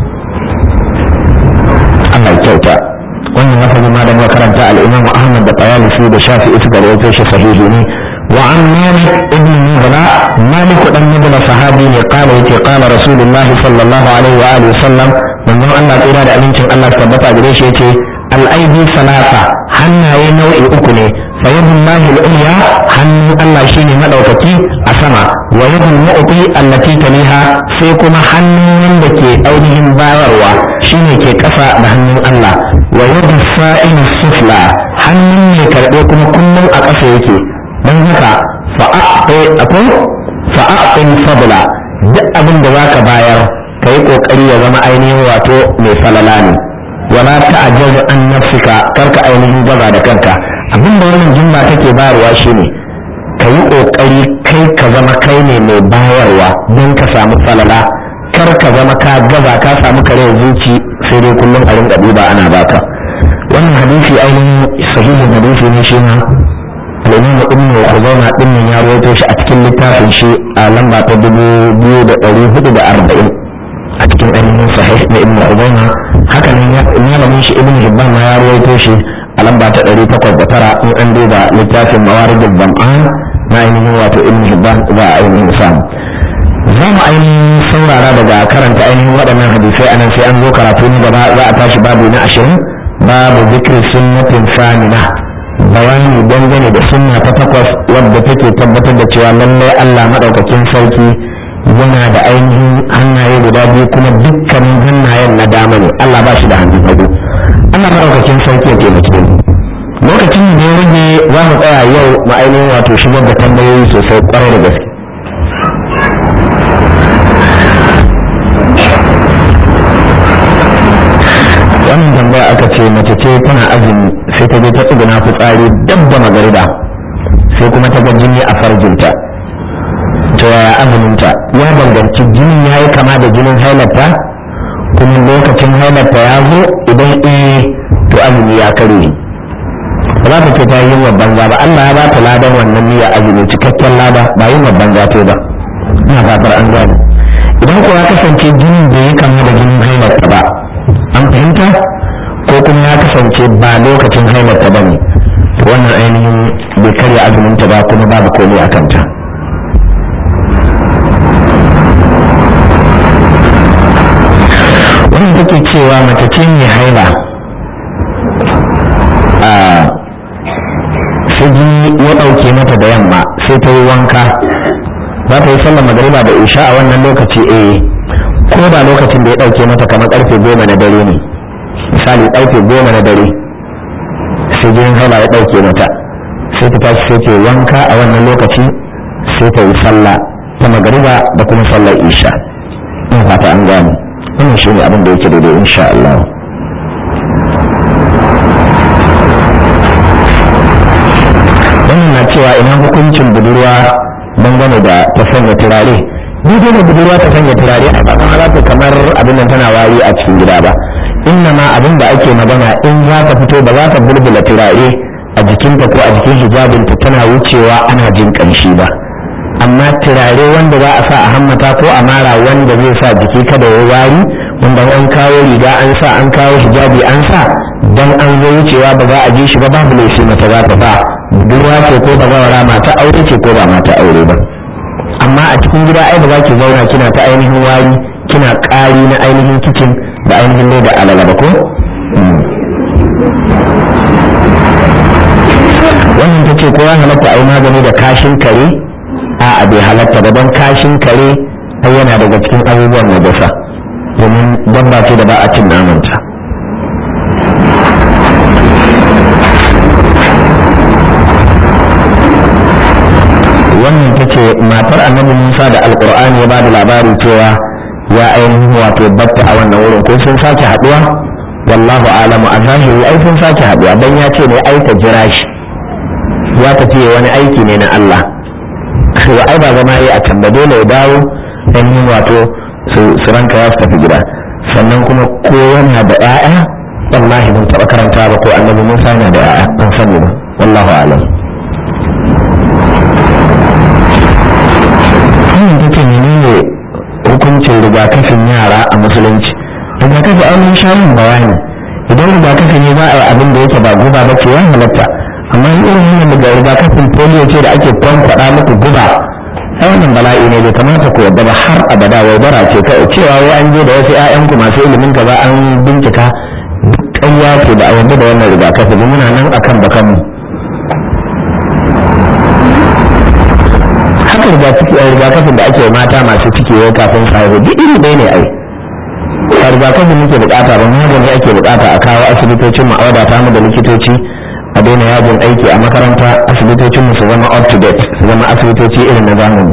Allah ya kyauta wannan lafazin ma da makaranta al-Imam Ahmad da Tayalisi da Shafi'i suka rawaito shi sahihi ne wa an Malik ibn Mubla Malik dan Mubla sahabi ne qala yake qala Rasulullahi sallallahu alaihi wa alihi sallam manzon Allah tsira da amincin Allah tabbata gare shi yace al-aidi salasa hannaye nau'i uku ne fa yadullahi al-ulya hannun Allah shine madaukaki a sama wa yadul mu'ti allati taliha sai kuma hannun wanda ke ainihin bayarwa shine ke kasa da hannun Allah wa yadul sa'il sufla hannun mai karbe kuma kullum a ƙasa yake don haka fa'a'tai akwai fa'a'tin fadla duk abin da zaka bayar ka yi kokari ya zama ainihin wato mai falala ne wala ta'ajjaz an nafsika karka ainihin gaza da kanka abin da wannan jumla take bayarwa shine ka yi kokari kai ka zama kai ne mai bayarwa don ka samu falala kar ka zama ka gaza ka samu kare zuci sai dai kullum a rinka duba ana baka wannan hadisi ainihin sahihin hadisi ne shi ma al-imam ibn khuzaimah din nan ya rawaito shi a cikin littafin shi a lamba ta dubu biyu da ɗari hudu da arba'in a cikin cikin ainihin sahih na ibn ubayma haka nan ya malamin shi ibn hibban ma ya rawaito shi a lamba ta ɗari takwas da tara in an duba littafin mawaridul zam'an na ainihin wato ibn hibban za a ainihin samu za mu ainihin saurara daga karanta ainihin waɗannan hadisai anan sai an zo karatu na gaba za a tashi babu na ashirin babu zikri sunnatin samina bayani dangane da sunna ta takwas wadda take tabbatar da cewa lallai Allah madaukakin sarki yana da ainihin hannaye guda biyu kuma dukkanin hannayen na dama ne Allah ba shi da hannun hagu Allah madaukakin sarki ya taimake mu lokacin da ya rage za mu tsaya yau ma ainihin wato shigar da tambayoyi sosai kwarai da gaske wannan tambaya aka ce mace ce tana azumi sai ta je ta tsuguna fitsari dab da magariba sai kuma ta ga jini a farjinta to yaya azuminta ya danganci jinin ya yi kama da jinin hailarta kuma lokacin hailarta ya zo idan eh to azumi ya kare ba za ta ce ta yi yin banza ba Allah ya ba ta ladan wannan niyya azumi cikakken lada ba yin banza ta ba ina fatar an gane idan kuwa kasance jinin bai yi kama da jinin hailarta ba an fahimta ko kuma ya kasance ba lokacin hailarta ba ne wannan ainihin bai karya azuminta ba kuma babu komai a kanta wannan take cewa mace ce mai haila a sai ya ɗauke mata da yamma sai ta yi wanka za ta yi sallar magariba da isha a wannan lokaci eh ko ba lokacin da ya ɗauke mata kamar ƙarfe goma na dare ne misali ƙarfe goma na dare sai jinin haila ya ɗauke mata sai ta tashi sai ta yi wanka a wannan lokaci sai ta yi sallah ta magariba da kuma sallar isha ina fata an gane wannan shi ne abin da yake daidai insha Allah wannan na cewa ina hukuncin budurwa dangane da ta sanya turare daidai da budurwa ta sanya turare a bakan za kamar abin nan tana wari a cikin gida ba inna ma abin da ake magana in za ta fito ba za ta bulbula turare a jikinta ko a jikin hijabinta tana wucewa ana jin ƙanshi ba amma turare wanda za a sa a hammata ko a mara wanda zai sa jiki kada ya wari wanda an kawo riga an sa an kawo hijabi an sa dan an zo wucewa ba za a ji shi ba babu laifi mata za ta ba budurwa ce ko ba zawara mata aure ce ko ba mata aure ba amma a cikin gida ai ba za ki zauna kina ta ainihin wari kina ƙari na ainihin kicin da ainihin da alala ba ko wannan ta ce ko ya halatta a yi magani da kashin kare a bai halatta ba don kashin kare ai yana daga cikin abubuwan najasa domin dabba ce da ba a cin namanta wannan ta ce matar annabi musa da alkur'ani ya ba da labari cewa ya ainihin wato batta a wannan wurin ko sun sake haduwa wallahu alamu a zahiri ai sun sake haduwa don ya ce ne ai ta jira shi ya tafi wani aiki ne na Allah to ai ba zama yi a can ba dole ya dawo ainihin wato su ranka ya su tafi gida sannan kuma ko yana da 'ya'ya wallahi ban taɓa karanta ba ko annabi musa yana da 'ya'ya ban sani ba wallahu alam wannan take menene hukuncin rigakafin yara a musulunci rigakafi ainihin shayin bayani idan rigakafi ne za a yi abin da yake ba guba ba ce ya halatta amma irin wannan daga rigakafin polio ce da ake kwankwaɗa muku guba ai wannan bala'i ne bai kamata ku yadda ba har abada wai bara ce kai cewa wai an je da wasu ƴaƴanku masu ilimin ka ba an bincika ƙarya ce da a yadda da wannan rigakafi ba muna nan akan bakanmu haka rigakafin da ake mata masu ciki yau kafin su haihu duk iri ɗaya ne ai a rigakafin muke bukata ba magani ake bukata a kawo asibitocin mu a wadata mu da likitoci a daina yajin aiki a makaranta asibitocin mu su zama up to date su zama asibitoci irin na zamani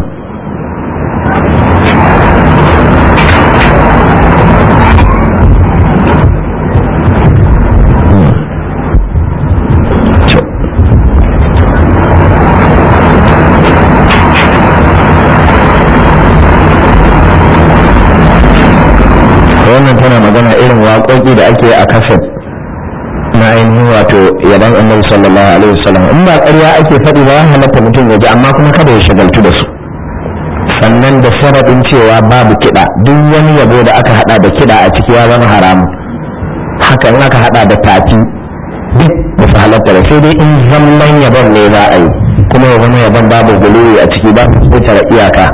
wannan tana magana irin waƙoƙi da ake a kaset na ainihin wato yaban annabi sallallahu alaihi wasallam in ba ƙarya ake faɗi ba ya halatta mutum ya ji amma kuma kada ya shagaltu da su sannan da sharaɗin cewa babu kiɗa duk wani yabo da aka haɗa da kiɗa a ciki ya zama haramu haka in aka haɗa da tafi duk da su halatta da sai dai in zaman yabon ne za a yi kuma ya zama yabon babu guluwi a ciki ba su tara iyaka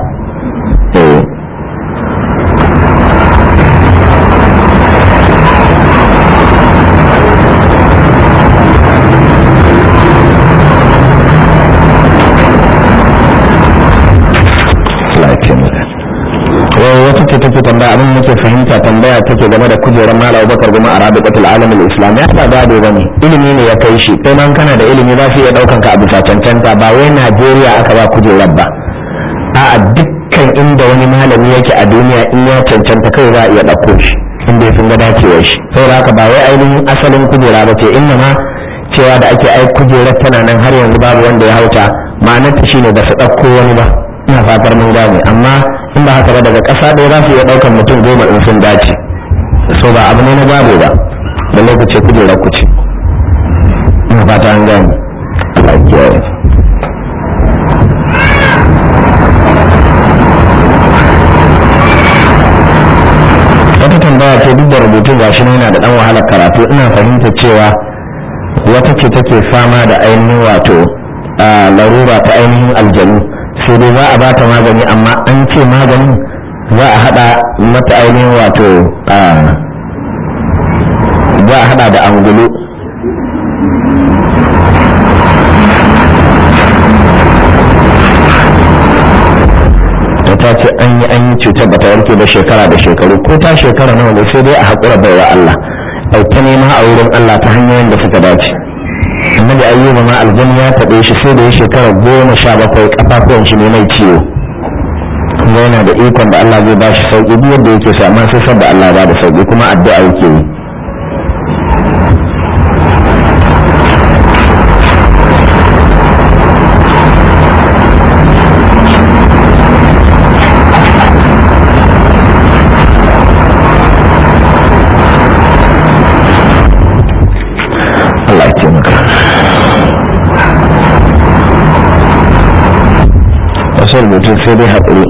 wata ce take tambaya abin muke fahimta tambaya take game da kujerar malam Abubakar Guma a Rabi'atul Alam al-Islam ya ba gado bane ilimi ne ya kai shi kai man kana da ilimi za su iya daukan ka a bisa cancanta ba wai Najeriya aka ba kujerar ba a dukkan inda wani malami yake a duniya in ya cancanta kai za a iya dauko shi inda ya ga dacewar shi saboda haka ba wai ainihin asalin kujera ba ce inna ma cewa da ake ai kujerar tana nan har yanzu babu wanda ya hauta ma'anarta shine ba su ɗauko wani ba ina fatar mun gane amma in ba haka ba daga ƙasa ɗaya za su iya ɗaukar mutum goma in sun dace so ba abu ne na gado ba da lokaci kujerar ku ce ina fata an gane Allah ya kiyaye wata tambaya ce duk da rubutun gashi yana da ɗan wahalar karatu ina fahimta cewa wata ce take fama da ainihin wato larura ta ainihin aljanu sai dai za a ba ta magani amma an ce maganin za a hada mata ainihin wato za a hada da angulu ta ta ce an yi an yi cutar ba ta warke ba shekara da shekaru ko ta shekara nawa ne sai dai a haƙura baiwa Allah auta nema a wurin Allah ta hanyoyin da suka dace annabi ayyuba ma aljani ya taɓe shi sai da ya shekara goma sha bakwai kafafuwan shi ne mai ciwo kuma yana da ikon da Allah zai ba shi sauƙi duk yadda yake so amma sai da Allah ba da sauƙi kuma addu'a yake yi Allah ya taimaka wasu rubutun sai dai haƙuri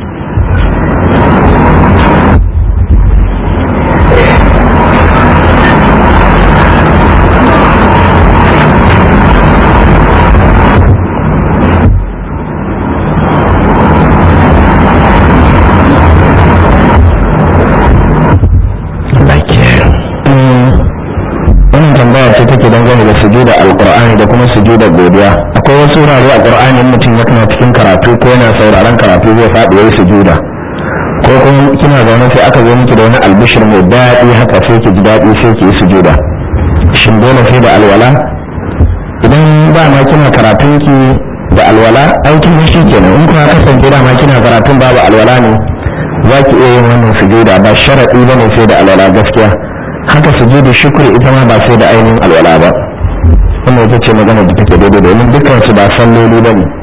wannan tambaya ce take dangane da sujuda alqur'ani da kuma sujuda godiya akwai wasu wurare a qur'ani in mutum ya kana cikin karatu ko yana sauraron karatu zai faɗi yayi sujuda ko kuma kina zaune sai aka zo miki da wani albishir mai daɗi haka sai ki ji daɗi sai ki yi sujuda shin dole sai da alwala idan ba ma kina karatun ki da alwala aikin shi kenan in kuma kasance da ma kina karatun babu alwala ne za ki iya yin wannan sujuda ba sharaɗi ba ne sai da alwala gaskiya haka sujudu shukri ita ma ba sai da ainihin alwala ba wannan ita ce magana da take daidai domin dukkan su ba salloli ba ne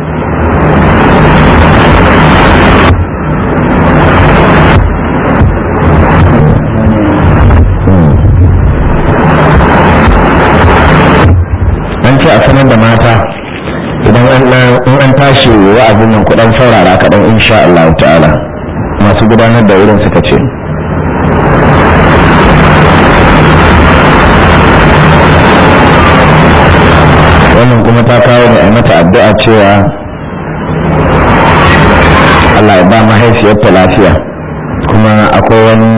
an ce a sanar da mata idan in an tashi wa'azin nan kudan saurara kaɗan insha Allah ta'ala masu gudanar da wurin suka ce wannan kuma ta kawo da mata addu'a cewa Allah ya ba mahaifiyarta lafiya kuma akwai wani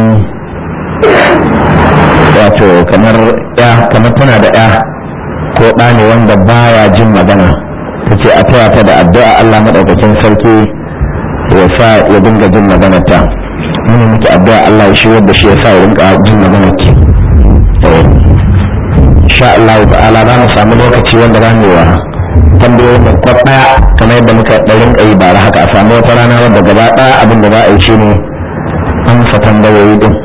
wato kamar ya kamar tana da ya ko ɗa ne wanda baya jin magana ta ce a taya ta da addu'a Allah maɗaukakin sarki ya sa ya dinga jin maganar ta muna muke addu'a Allah ya shigar da shi ya sa ya dinga jin maganar ki insha Allah ta'ala za mu samu lokaci wanda za mu wa tambayoyin da kwat daya kamar yadda muka ɗarin ƙayi bara haka a samu wata rana wadda gaba ɗaya abin da za a yi shi ne amsa tambayoyi din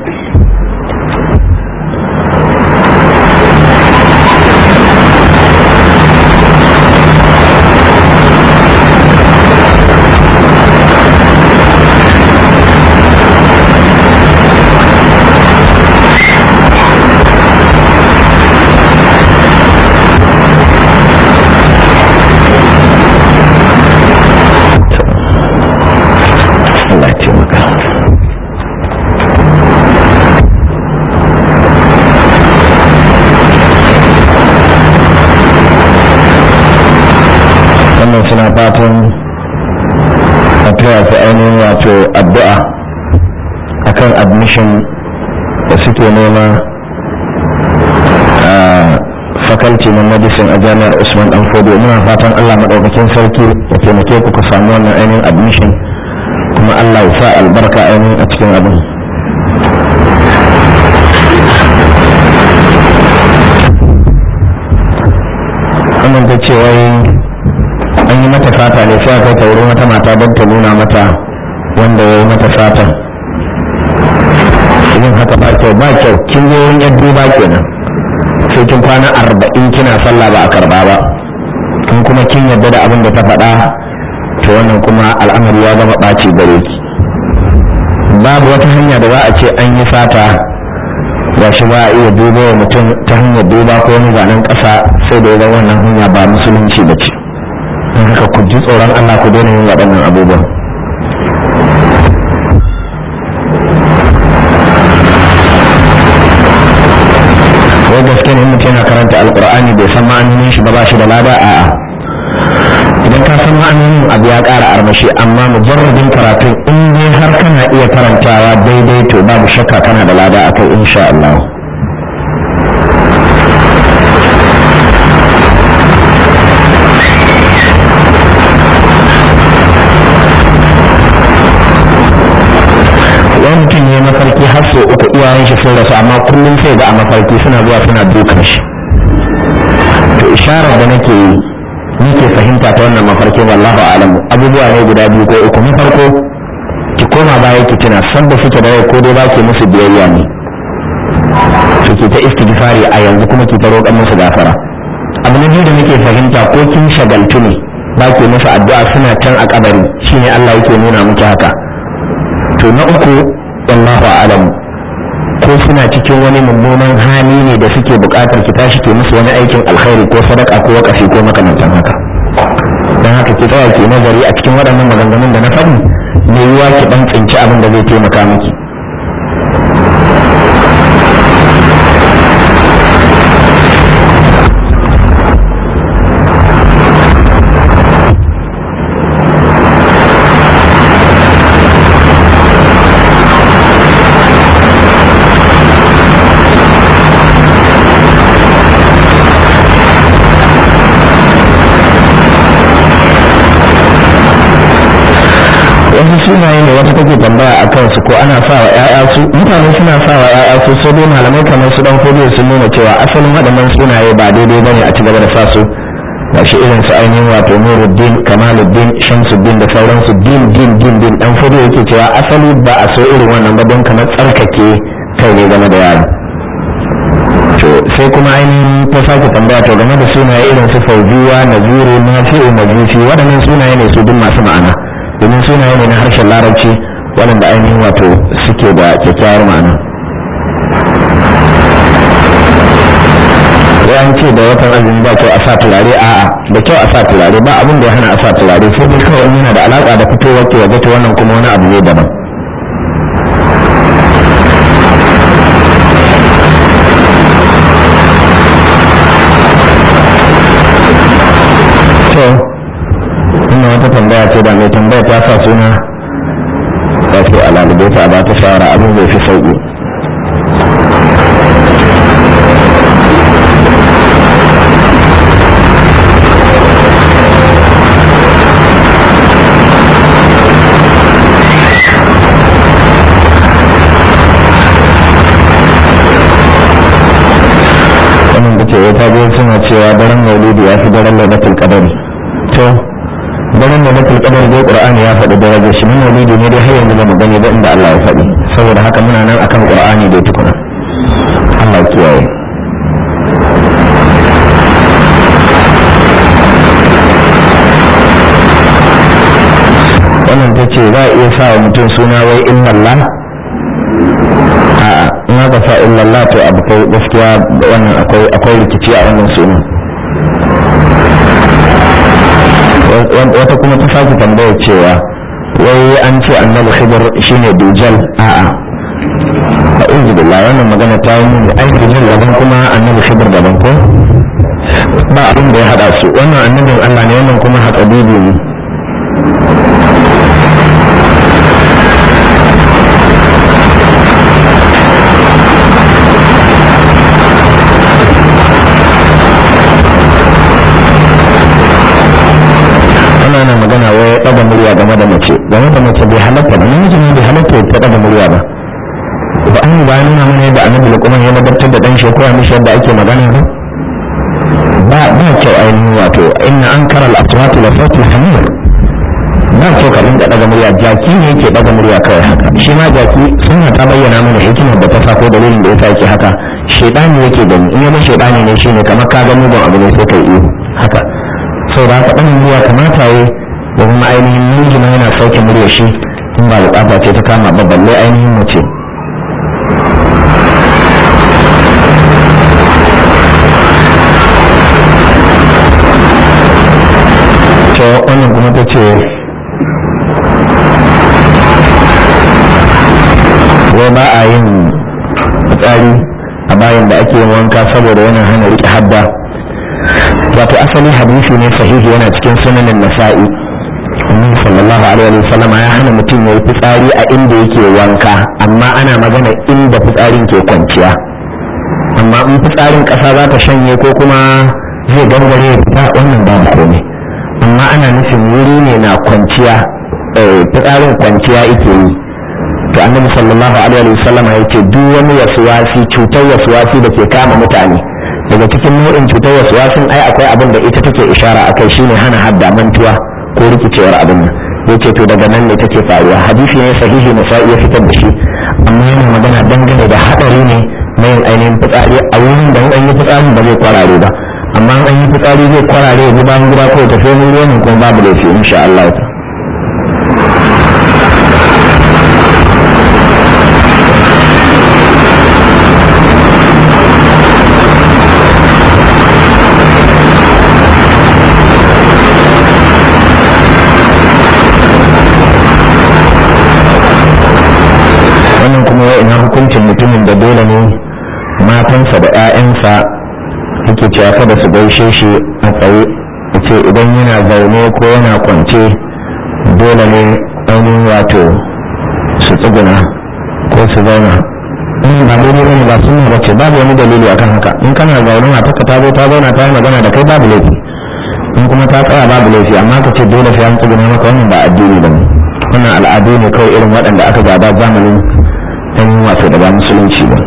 fatan a taya su ainihin wato addu'a akan admission da suke nema a faculty na medicine a jami'ar usman dan fodo muna fatan allah maɗaukakin sarki ya taimake ku ku samu wannan ainihin admission kuma allah ya sa albarka ainihin a cikin abin wannan ta ce wai an yi mata fata ne sai aka wurin wata mata don ta nuna mata wanda ya yi mata fatan yin haka ba kyau ba kyau kin zo wurin yadda ba kenan sai kin kwana arba'in kina sallah ba a karba ba in kuma kin yadda da abin da ta faɗa to wannan kuma al'amari ya zama ɓaci gare ki babu wata hanya da za a ce an yi fata ga shi ba a iya duba wa mutum ta hanyar duba ko wani zanen ƙasa sai da ya wannan hanya ba musulunci ba ce don haka ku ji tsoron allah ku daina yin waɗannan abubuwan wai gaske ne mutum yana karanta alkur'ani bai san ma'anonin shi ba ba shi da lada a'a idan ka san ma'anonin abu ya ƙara armashi amma mujarradin karatun in dai har kana iya karantawa daidai to babu shakka kana da lada akai insha Allah wani mutum ne mafarki har sau uku iyayen shi sun rasu amma kullum sai ga a mafarki suna zuwa suna dukan shi to isharar da nake yi nake fahimta ta wannan mafarkin wallahu alamu abubuwa ne guda biyu ko uku na farko ki koma baya ki tuna san da suke da yau ko dai ba ke musu biyayya ne to ki ta istighfari a yanzu kuma ki ta roƙan musu gafara abu na biyu da nake fahimta ko kin shagaltu ne ba ke musu addu'a suna can a kabari shine Allah yake nuna miki haka to na uku wallahu a'lam ko suna cikin wani mummunan hali ne da suke buƙatar ki tashi ke musu wani aikin alkhairi ko sadaka ko wakafi ko makamantan haka don haka ki tsaya ki nazari a cikin waɗannan maganganun da na faɗi me yiwa ki dan tsinci abin da zai taimaka miki sunaye ne wata take tambaya a kansu ko ana sa wa 'ya'ya su mutane suna sa wa 'ya'ya su sai dai malamai kamar su dan kodiyo sun nuna cewa asalin waɗannan sunaye ba daidai bane a ci gaba da sa su ga shi irin su ainihin wato nuruddin kamaluddin shamsuddin da sauransu din din din din dan kodiyo yake cewa asali ba a so irin wannan ba don kamar tsarkake kai ne game da yaro to sai kuma ainihin ta sake tambaya to game da sunaye irin su fauziya naziru nafi'u majusi waɗannan sunaye ne su duk masu ma'ana domin sunaye ne na harshen larabci waɗanda ainihin wato suke da kyakkyawar ma'ana an ce da watan azumi ba kyau a sa turare a'a da kyau a sa turare ba abin da ya hana a sa turare sai dai kawai yana da alaƙa da fitowar ke waje ta wannan kuma wani abu ne daban wannan wata tambaya ce da mai tambaya ta sa suna ta ce a lalube ta ba ta shawara abin zai fi sauƙi wannan da ke ta biyu suna cewa daren maulidi ya fi daren lailatul qadari to daren da nakul kadar dai qur'ani ya faɗi darajar shi mun maulidi ne dai har yanzu ba mu gani ba inda Allah ya faɗi saboda haka muna nan akan qur'ani dai tukuna Allah kiyaye wannan ta ce za a iya sa wa mutum suna wai illallah a'a in aka sa illallah to abu kai gaskiya wannan akwai akwai rikici a wannan sunan wata kuma ta sake tambayar cewa wai an ce annabi khidir shine dujal a'a a uzu billah wannan magana ta yi mini ai dujal daban kuma annabi khidir daban ko ba abin da ya hada su wannan annabin Allah ne wannan kuma hatsabibi ne ana na magana wai ɗaga murya game da mace game da mace bai halatta ba namiji ne bai halatta ya ɗaga murya ba ba an ba nuna mana yadda annabi luqman ya ladabtar da dan shi ko ya mishi yadda ake magana ba ba ba kyau ainihin wato inna ankara al-aswat la sautul hamir ba kyau ka dinga ɗaga murya jaki ne yake ɗaga murya kawai haka shi ma jaki suna ta bayyana mana hikimar da ta sa ko dalilin da yasa yake haka shedani yake gani in yana shedani ne shine kamar ka ga mugun abu ne sai kai iyo haka sau da haka ɗanin murya kamata ya da kuma ainihin namiji ma yana sauke murya shi in ba bukata ce ta kama ba balle ainihin mace to wannan kuma ta ce wai ba a yin fitsari a bayan da ake yin wanka saboda yana hana riƙe hadda wato asali hadisi ne sahihi yana cikin sunanin nasa'i annabi sallallahu alaihi wa sallama ya hana mutum ya yi fitsari a inda yake wanka amma ana magana inda fitsarin ke kwanciya amma in fitsarin ƙasa za ta shanye ko kuma zai gangare ya fita wannan babu komai amma ana nufin wuri ne na kwanciya fitsarin kwanciya yake yi to annabi sallallahu alaihi wa sallama ya ce duk wani wasuwasi cutar wasuwasi da ke kama mutane daga cikin nau'in cutar wasu wasun ai akwai abin da ita take ishara akai shine hana hadda mantuwa ko rikicewar abin nan yace to daga nan ne take faruwa hadisi ne sahihi na sa'i ya fitar da shi amma yana magana dangane da hadari ne na yin ainihin fitsari a wurin da an yi fitsarin ba zai kwarare ba amma an yi fitsari zai kwarare ya bayan gida ko tafi wani ruwan kuma babu laifi insha Allah ta wannan kuma ya ina hukuncin mutumin da dole ne matansa da 'ya'yansa yake cewa kada su gaishe shi a tsaye ce idan yana zaune ko yana kwance dole ne ainihin wato su tsuguna ko su zauna in ba daidai bane ba sunna ba ce babu wani dalili akan haka in kana zaune matarka ta zo ta zauna ta yi magana da kai babu laifi in kuma ta tsaya babu laifi amma ka ce dole sai an tsuguna maka wannan ba addini ba ne wannan al'adu ne kawai irin waɗanda aka gada zamanin ɗan wato da ba musulunci ba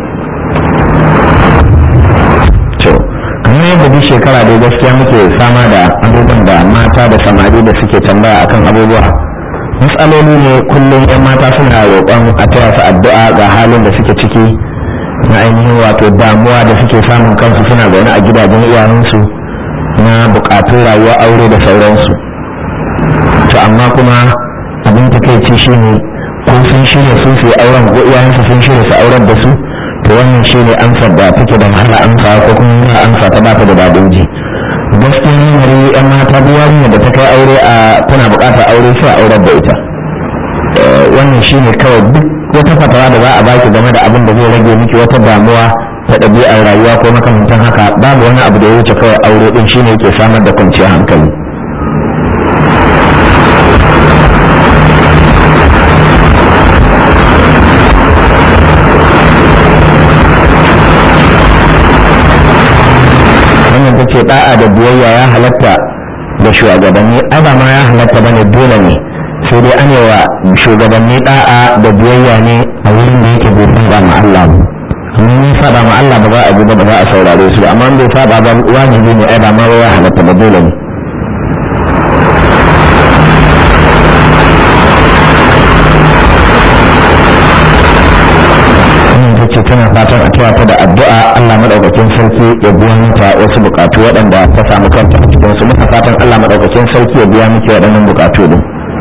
to kamar yadda duk shekara dai gaskiya muke fama da abubuwan da mata da samari da suke tambaya akan abubuwa matsaloli ne kullum yan mata suna roƙon a taya su addu'a ga halin da suke ciki na ainihin wato damuwa da suke samun kansu suna zaune a gidajen iyayensu na buƙatun rayuwa aure da sauransu to amma kuma abin takaici shine ko sun shirya sun su auren ko iyayensu sun shirya su auren da su to wannan shine amsar da take da wahala amsa ko kuma yana amsa ta bata da dadin ji gaskiya lamari yan mata duk yarinya da ta kai aure a tana buƙatar aure sai a aurar da ita wannan shine kawai duk wata fatawa da za a baki game da abin da zai rage miki wata damuwa ta ɗabi'ar rayuwa ko makamantan haka babu wani abu da ya wuce kawai aure din shine yake samar da kwanciyar hankali wannan ta ce da'a da biyayya ya halatta da shugabanni ba ma ya halatta bane dole ne sai dai an wa shugabanni da'a da biyayya ne a wurin da yake bai saba ma Allah ba amma in saba ma Allah ba za a ji ba ba za a saurare su ba amma in bai saba ba wajibi ne ai ba ma ya halatta ba dole ne ce tana fatan a taya ta da addu'a Allah madaukakin sarki ya biya mata wasu bukatu waɗanda ta samu kanta a cikin su muka fatan Allah madaukakin sarki ya biya miki waɗannan bukatu din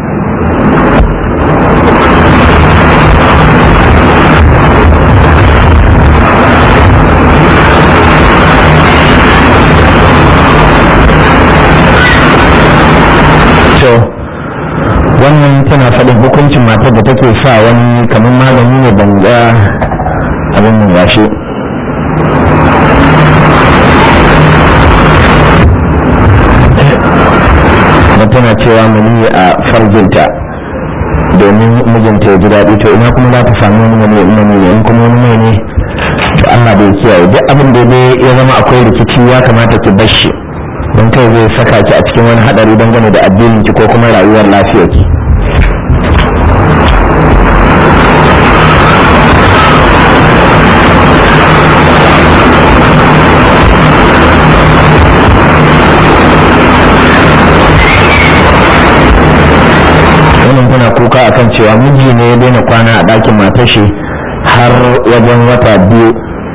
to wannan tana faɗin hukuncin matar da take sa wani kamar magani ne ban ga abin nan gashi mutum tana cewa mani a farjinta domin mijinta ya ji daɗi to ina kuma za ta samu wani wani mani ne in kuma wani mai ne to Allah bai kiyaye duk abin da dai ya zama akwai rikici ya kamata ki bar shi don kai zai saka ki a cikin wani hadari dangane da addinin ki ko kuma rayuwar lafiyar ki wannan tana kuka akan cewa miji ne ya daina kwana a ɗakin matar shi har wajen wata biyu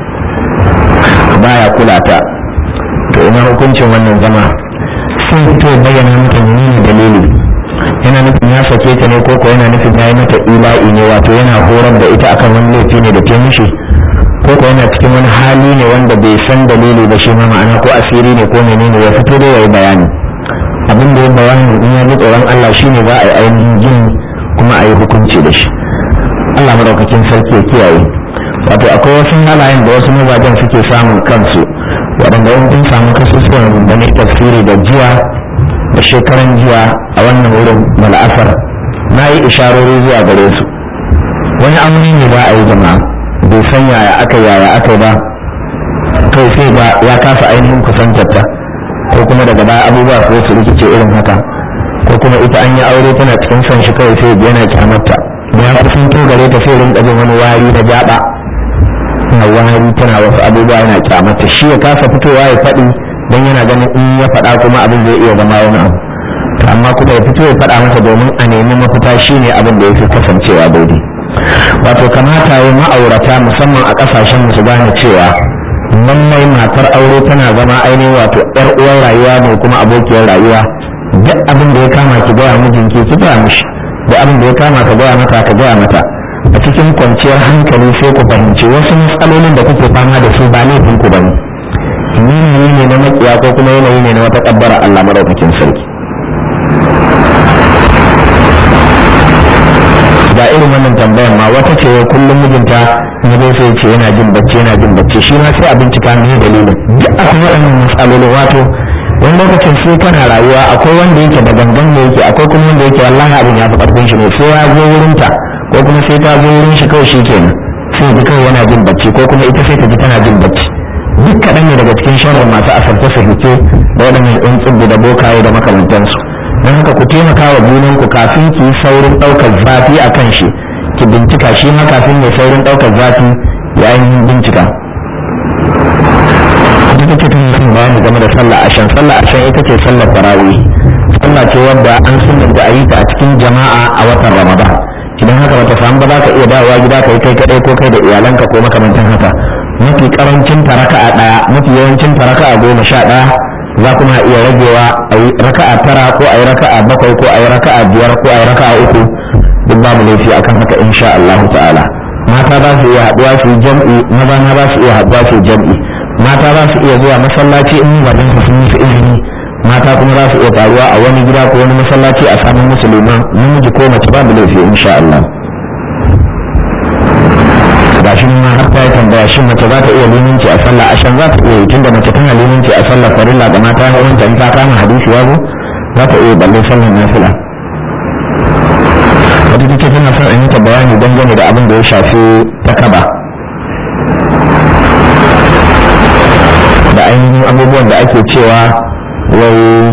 baya kula ta to ina hukuncin wannan zama sun fito bayyana mata menene dalili yana nufin ya sake ta ne ko ko yana nufin ya yi mata ila'i ne wato yana horar da ita akan wani laifi ne da ta mishi ko ko yana cikin wani hali ne wanda bai san dalili ba shi ma ma'ana ko asiri ne ko menene ya fito da ya yi bayani abin da ya bayani in ya ji tsoron Allah shine za a yi ainihin jin kuma a yi hukunci da shi Allah madaukakin sarki ya kiyaye wato akwai wasu halayen da wasu mazajen suke samun kansu waɗanda in kun samu kasusuwan da na tafsiri da jiya da shekaran jiya a wannan wurin mala'afar na yi isharori zuwa gare su wani amuri ne ba a yi jama'a bai san yaya aka yaya aka ba kai sai ba ya kasa ainihin kusantarta ko kuma daga baya abubuwa ko su rikice irin haka ko kuma ita an yi aure tana cikin son shi kawai sai yana kyamarta ya kusanto gare ta sai rinka jin wani wari na jaba na wari tana wasu abubuwa yana kyamarta shi ya kasa fitowa ya faɗi don yana ganin in ya faɗa kuma abin zai iya zama wani abu amma kuma ya fito ya faɗa masa domin a nemi mafita shine abin da ya fi kasancewa daidai wato kamata ya ma'aurata musamman a ƙasashen su gane cewa lallai matar aure tana zama ainihin wato yar uwar rayuwa ne kuma abokiyar rayuwa duk abin da ya kama ki gaya mijinki ki gaya mishi duk abin da ya kama ka gaya mata ka gaya mata a cikin kwanciyar hankali sai ku fahimci wasu matsalolin da kuke fama da su ba laifin ku bane yanayi ne na makiya ko kuma yanayi ne na wata kabbara Allah madaukakin sarki ga irin wannan tambayar ma wata ce kullum mijinta ya zai sai ce yana jin bacci yana jin bacci shi ma sai a bincika me dalilin duk akwai waɗannan matsalolin wato wani lokacin sai kana rayuwa akwai wanda yake da gangan ne yake akwai kuma wanda yake wallahi abin ya fi ƙarfin shi ne sai ya zo wurin ta ko kuma sai ta zo wurin shi kawai shi kenan sai ji kawai yana jin bacci ko kuma ita sai ta ji tana jin bacci duk kaɗan ne daga cikin sharrin masu asarta sahice da waɗannan ɗan tsibbi da bokaye da makamantansu don haka ku taimaka wa junanku kafin ki yi saurin ɗaukar zafi a kan shi ki bincika shi ma kafin ya saurin ɗaukar zafi ya ainihin bincika ita ce tun sun bayani game da sallah ashan sallah ashan ita ce sallar tarawih sallah ce wadda an sunanta a yi ta a cikin jama'a a watan ramadan idan haka bata samu ba za ka iya dawowa gida ka yi kai kadai ko kai da iyalanka ko makamantan haka mafi karancin ta raka'a daya mafi yawancin ta raka'a goma sha daya za kuma iya ragewa a yi raka'a tara ko a yi raka'a bakwai ko a yi raka'a biyar ko a yi raka'a uku duk babu laifi akan haka insha Allah ta'ala mata za su iya haɗuwa su yi jam'i maza na za su iya haɗuwa su yi jam'i mata za su iya zuwa masallaci in wajen su sun musu izini mata kuma za su iya taruwa a wani gida ko wani masallaci a samun musulman namiji ko mace babu laifi insha Allah ga shi ma har ta yi tambaya shin mace za ta iya limanci a sallah ashan za ta iya yi tunda mace tana limanci a sallah farilla ga mata na wanta in ta kama hadisi ya zo za ta iya balle sallar nafila wata take tana son in yi ta bayani dangane da abin da ya shafi takaba da ainihin abubuwan da ake cewa wai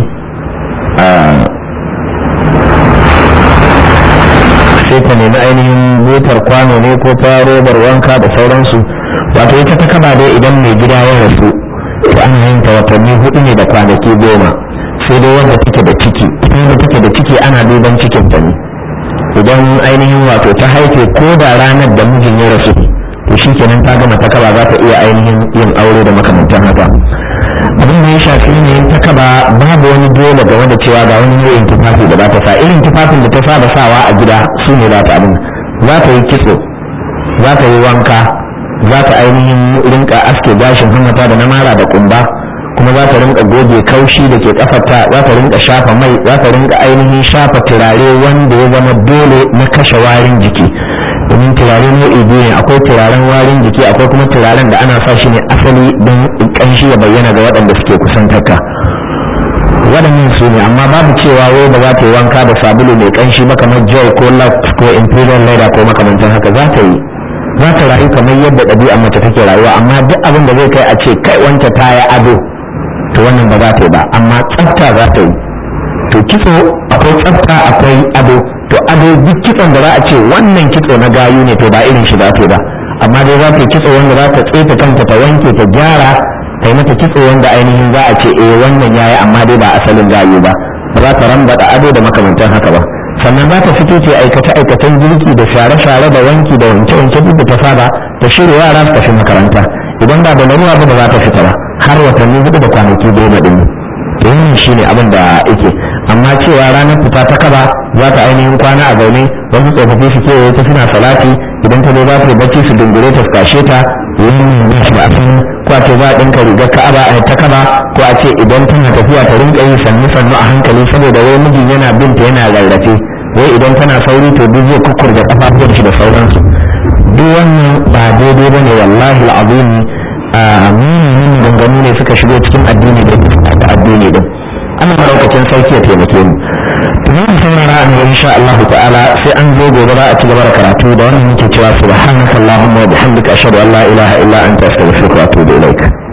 sai ta nemi ainihin butar kwano ne ko ta robar wanka da sauransu wato ita ta kaba dai idan mai gida ya rasu to ana yin ta watanni hudu ne da kwanaki goma sai dai wanda take da ciki ita wanda take da ciki ana duban cikin ta ne idan ainihin wato ta haife ko da ranar da mijin ya rasu to shi kenan ta gama ta kaba za ta iya ainihin yin aure da makamantan haka abin da ya shafi ne ta kaba babu wani dole game da cewa ga wani nau'in tufafi da za ta sa irin tufafin da ta saba sawa a gida su ne za ta abin za ta yi kitso za ta yi wanka za ta ainihin rinka aske gashin hammata da na mara da kumba kuma za ta rinka goge kaushi da ke kafarta za ta rinka shafa mai za ta rinka ainihin shafa turare wanda ya zama dole na kashe warin jiki domin turare nau'i biyu ne akwai turaren warin jiki akwai kuma turaren da ana sa shi ne asali don kanshi ya bayyana ga waɗanda suke kusantarka waɗannan su ne amma babu cewa wai ba za ta yi wanka da sabulu mai kanshi ba kamar joy ko lux ko imperial leather ko makamantan haka za ta yi za ta rayu kamar yadda ɗabi'ar mace take rayuwa amma duk abin da zai kai a ce kai wanta ta yi ado to wannan ba za ta yi ba amma tsafta za ta yi to kitso akwai tsafta akwai ado to ado duk kitson da za a ce wannan kitso na gayu ne to ba irin shi za ta yi ba amma dai za ta yi kitso wanda za ta tsefe kanta ta wanke ta gyara ta yi mata kitso wanda ainihin za a ce eh wannan yayi amma dai ba asalin gayu ba ba za ta rambada ado da makamantan haka ba sannan za ta fito ce aikace aikacen girki da share share da wanki da wanke wanke duk da ta saba ta shirya yara su tafi makaranta idan ba da larura ba ba za ta fita ba har watanni hudu da kwanaki goma din to wannan shine abin da yake amma cewa ranar fita ta kaba za ta ainihin kwana a zaune wasu tsofaffi su kewaye ta suna salati idan ta zo za ta yi bacci su dungure ta su kashe ta wannan ba shi ba a san ko a ce za a ɗinka rigar ka'aba a ta kaba ko a ce idan tana tafiya ta rinka yi sannu sannu a hankali saboda wai mijin yana binta yana rarrafe wai idan tana sauri to duk zai kukkurga kafafuwar shi da sauransu duk wannan ba daidai bane wallahi al'azim a munin ganganu ne suka shigo cikin addini da addini din Allah maraukakin sarki ya taimake mu to mun saurara an insha Allah ta'ala sai an zo gobe za a ci gaba da karatu da wannan muke cewa subhanakallahumma wa bihamdika ashhadu an la ilaha illa anta astaghfiruka wa atubu ilaik